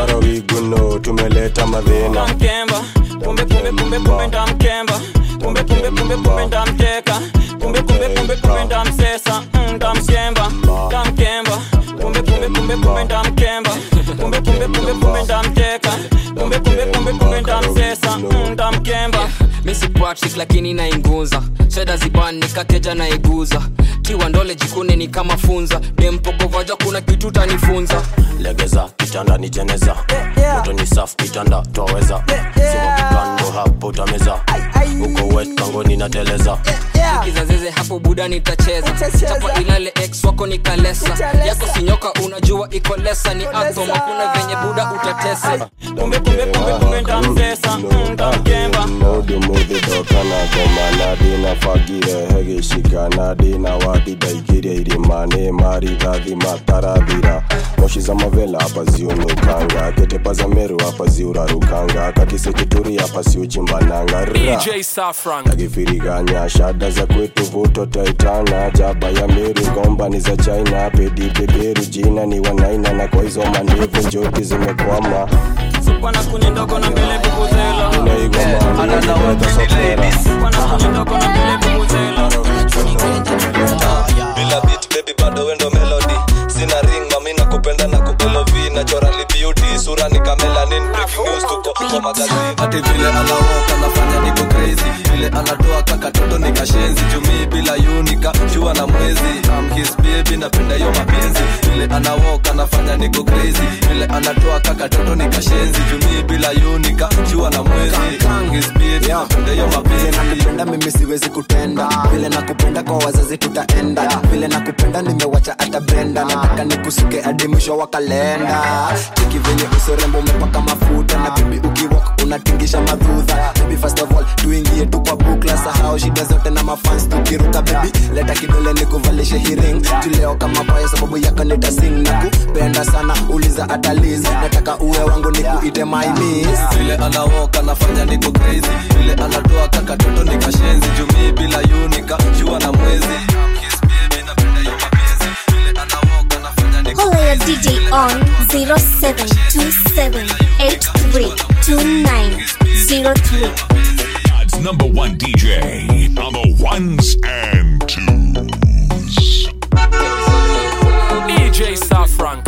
naro wiguno tumeleta madhina mkemba kumbe kumbe kumbe kumbe ndamkemba kumbe kumbe kumbe kumbe ndamteka kumbe kumbe kumbe kumbe ndamsesa mm, ndamshemba ndamkemba kumbe kumbe kumbe kumbe ndamkemba kumbe kumbe kumbe kumbe ndamteka kumbe kumbe kumbe kumbe ndamsesa mm, ndamkemba misi patrick lakini nainguza sheda ziban nikateja naiguza kiwa ndole jikune ni kama funza dempogovaja kuna kitu tanifunza legeza kitanda ni jeneza moto ni safu kitanda twaweza sima kikando hapo utameza uko wet kangoni na teleza kizazeze hapo buda nitacheza chapa ilale ex wako nikalesa yako sinyoka unajua iko lesa ni atom hakuna venye buda utatesa kumbe kumbe kumbe kumbe ndamsesa mm, ndamkemba mudumudhidokana gomana dina fagire hegishikana dina wadi daikirie irimane maridhathi matarathira moshi za mavela hapa ziunukanga ketepa za meru hapa ziurarukanga kakisekituri hapa siuchimbananga Ra. DJ Safran. takifiriganya shada za kwetu vuto taitana jaba ya meru ngomba ni za china pedi beberu jina ni wanaina na kwa hizo mandevu njoti zimekwama bwana kuni ndogo na mbele bubuzela bila beat baby bado wendo melody sina ring mami na kupenda na kubelovi naturally beauty sura ni kamelanin breaking news tuko kwa magazini ati vile anawoka anafanya niko crazy vile anatoa kakatoto ni kashenzi jumii bila yunika jua na mwezi I'm his baby napenda hiyo mapenzi vile anawoka anafanya niko crazy vile anatoa kakatoto ni kashenzi jumii bila yunika jua na mwezi I'm his baby napenda hiyo mapenzi nakupenda mimi siwezi kutenda vile nakupenda kwa wazazi tutaenda vile nakupenda nimewacha hata brenda nataka nikusuke hadi mwisho wa kalenda cheki venye usorembo umepaka mafuta na bibi ukiwak unatingisha madhudha bibi first of all tuingie tu kwa bukla sahau shida zote na mafans tukiruka bibi leta kidole nikuvalishe hiring tuleo kama paya sababu yako nitasing na kupenda sana uliza ataliz nataka uwe wangu nikuite my miss vile anawoka anafanya niko crazy vile anatoa kakatoto ni kashenzi jumii bila yunika jua na mwezi I'm his baby napenda hiyo mapenzi vile anawoka anafanya niko Holla your DJ on 0727832903. God's number one DJ on the ones and twos. DJ Safran.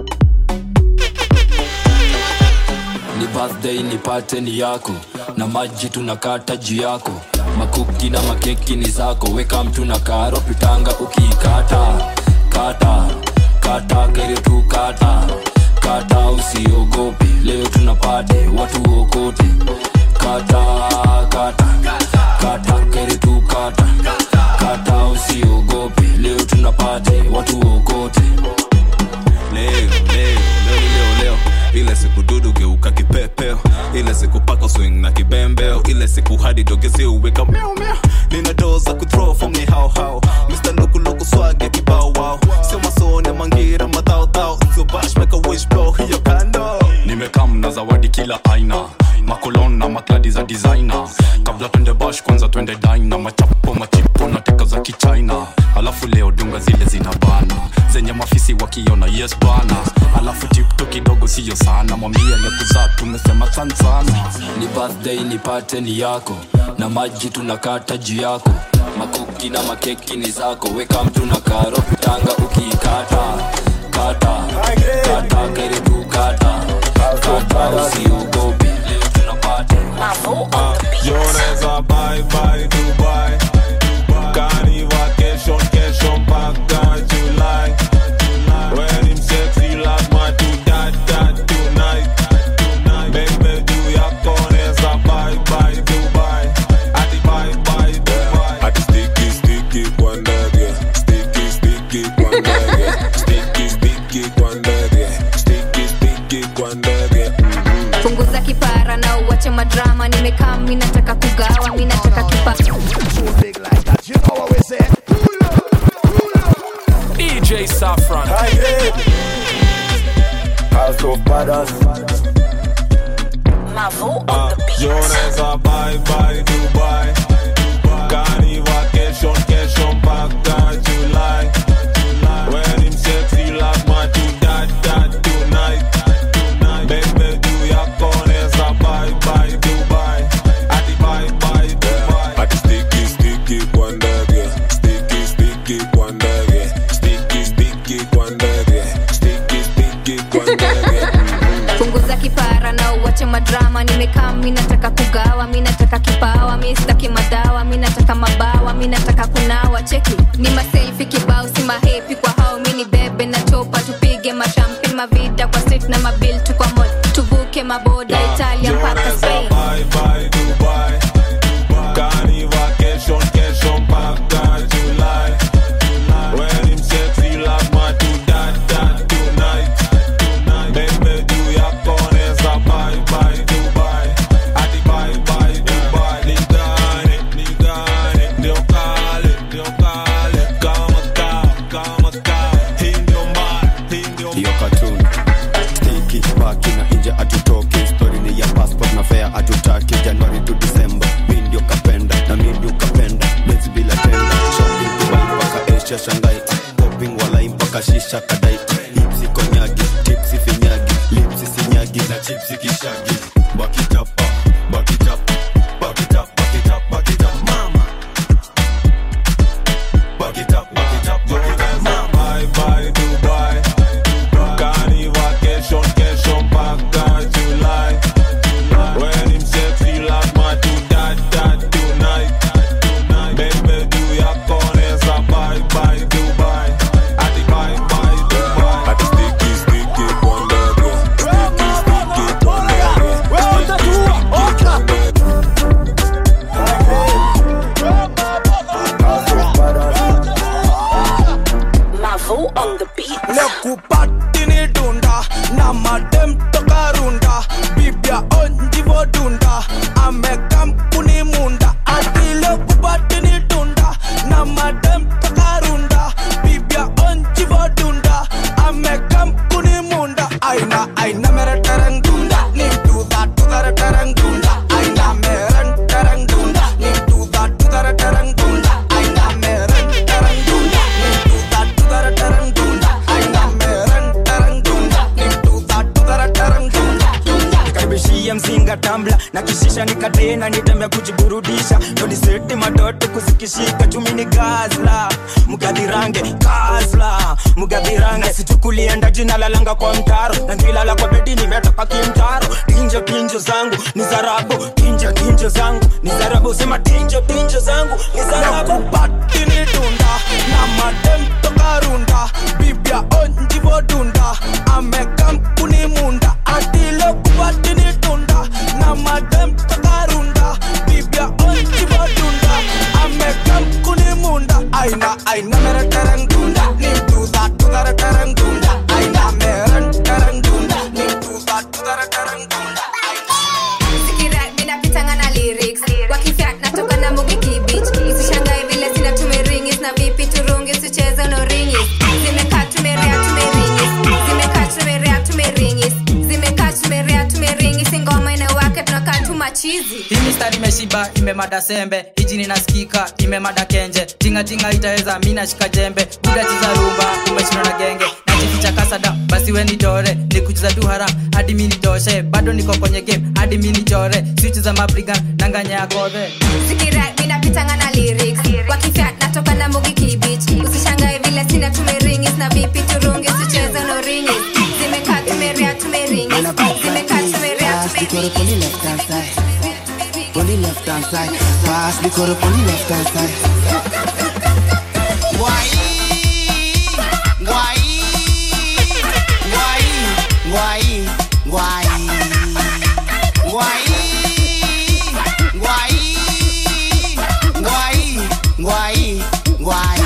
ni birthday nipate ni yako na maji tunakata juu yako makuki na makeki ni zako weka mtu na karo pitanga ukiikata kata kata gere tu kata kata usiogope leo tunapate watu okote kata kata kata gere tu kata kata usiogope leo tunapate watu okote leo leo leo ni leo leo ile siku dudu geuka kipepeo ile siku pako swing na kibembeo ile siku hadi dogezi uweka miau miau nina doo za kuthrow from ni hao hao Mr. Luku Luku swag ya kibao wao sio masone mangira madhao dhao sio bash make a wish blow hiyo kando nimekam na zawadi kila aina makolon na makladi za designer kabla twende bash kwanza twende dina machapo machipo na teka za kichina alafu leo dunga zile zina bana zenye mafisi wakiona yes bana alafu tipto kidogo siyo sana mwambie lekuzaa tumesema san sana ni birthday nipate ni yako na maji tunakata juu yako makuki na makeki ni zako weka mtu na karo pitanga ukiikata kata kata gere tu kata kata usiogope leo tunapate Joneza bye bye Dubai Kani vacation kesho mpaka July When him sexy lazima tu dat dat tonight Baby juu yako neza bye bye Dubai Ati bye bye Dubai Ati sticky sticky kwa ndege Sticky sticky kwa ndege Sticky sticky kwa ndege Sticky sticky kwa ndege punguza kipara na uwache madrama nimekaa mi nataka kugawa mi nataka kipa DJ Safran. House of Badass Joneza bye bye Dubai Kani vacation kesho mpaka July When him sexy lazima tu dat dat tonight Baby uwache madrama nimekaa mi nataka kugawa mi nataka kipawa mi sitaki madawa mi nataka mabawa mi nataka kunawa cheki ni maselfi kibao si mahepi kwa hao mi ni bebe na chopa tupige mashampi mavida kwa street na mabil tu kwa mall tuvuke maboda italia mpaka spain Bye bye Dubai. Kani vacation kesho mpaka July. When him sexy lazima tu dat dat tonight. Baby juu ya koneza bye bye Dubai. Ati bye bye Dubai. Nigane, nigane. Ndio kale, ndio kale. Kama kaa, kama kaa. Hii ndio mbaya, hii ndio hiyo katun stiki baki na nje atutoki stori ni ya passport na fea atutaki januari tu disemba mi ndio kapenda na mi ndio kapenda mezi bila tenda shopping dubai mpaka asia shangai popping walai mpaka shisha kadai hipsi konyagi tipsi finyagi lipsi sinyagi na chipsi kishagi bakitapa bakitapa bakitapa bakitapa bakitapa mama bakitapa bakitapa bakitapa Bye bye Dubai. Kani vacation kesho mpaka July. When him sexy lazima tu dat dat tonight. Baby juu ya koneza bye bye Dubai. Ati bye bye Dubai. Ati sticky sticky kwa ndege. Sticky sticky kwa ndege. Sticky sticky kwa ndege. Mavo on the beat. Lekupatini dunda na madem toka runda bibia onjivo dunda amekampuni munda ati lekupatini dunda na madem toka runda bibia onjivo dunda amekampuni munda aina aina mere tereng dunda ni do that to that tereng dunda aina mere tereng dunda ni do that to that tereng dunda aina mere tereng dunda ni do that to that tereng dunda aina mere tereng dunda ni do that to that tereng dunda nikaribishie mzinga tambla na kishisha nikatena nitembe kujiburudisha toniseti matoto kuzikishika chumi ni gazla mgadhirange gazla mgadhirange sichukulienda jina lalanga kwa mtaro na ngilala kwa bedi nimetoka kimtaro tinjo tinjo zangu ni zarabu tinjo tinjo zangu ni zarabu sema tinjo tinjo zangu ni zarabu nakupatini dunda na madem toka runda bibia onjivo dunda amekampuni munda atile kupatini dunda na madem toka runda bibia onjivo dunda amekampuni munda aina aina mere tereng dunda ni do that to that tereng dunda aina mere tereng dunda ni do that to that tereng dunda Sikira, ninapitanga na lyrics wakifyak natoka na mugi kibich usishangae vile sina tumeringis na vipi turungi usicheze no ringis zimekaa tumerea tumeringis zimekaa tumerea tumeringis zimekaa tumerea tumeringis ngoma inawake tunakaa tu machizi hii mistari imeshiba imemada sembe hiji ninasikika imemada kenje tingatinga itaweza mi nashika jembe buda chiza rumba umeshindwa na genge najificha kasada basi we nitore nikucheza tu haram hadi mi nitoshe bado niko kwenye game hadi mi nichore swichi za mabrigan nanganya ya kodhe Sikira, ninapitanga na lyrics wakifyak natoka na mugi kibich usishangae vile sina tumeringis na vipi turungi usicheze no ringis zimekaa tumerea tumeringis zimekaa tumerea Pass the quarter on the left hand side. On the left hand side. Pass the quarter on the left hand side. Why? Why? Why? Why? Why? Why? Why? Why? Why? Why?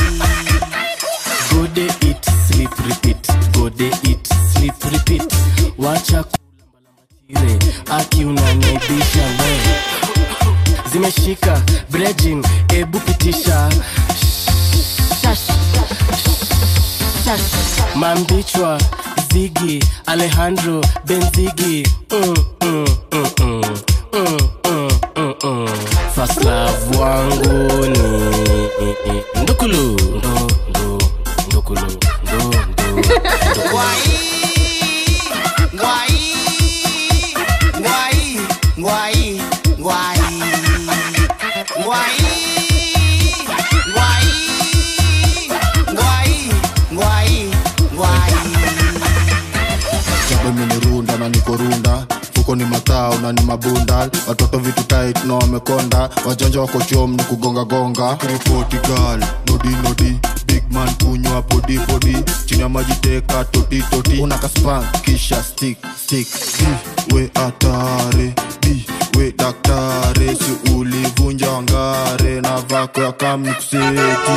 Go day eat, sleep, repeat. Go day eat, sleep, repeat. Wacha kulambalamatire aki unanibisha we zimeshika brejin ebu pitisha Shash. Shash. mambichwa zigi alejandro benzigi mm, mm, mm, mm. Mm, mm, mm, mm. First love wangu ni ndukulu ndo ndo ndukulu ndo ndo Why? Why? Why? Why? Why? Why? Why? Why? Why? Why? jambo imenirunda na nikorunda huko ni matao na ni mabunda watoto vitu tight na wamekonda wajanja wako chom ni kugongagonga ripoti gal nodi nodi big man kunywa podi podi chini ya maji teka toti toti una kaspan kisha stick stick Bi, we atare bi we daktare si ulivunja wangare na vako ya kamnikuseti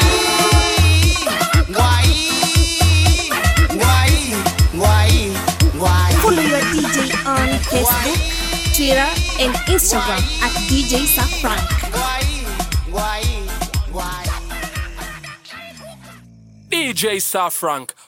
Follow your DJ on Facebook, Twitter, and Instagram at DJ Safrank. DJ Safrank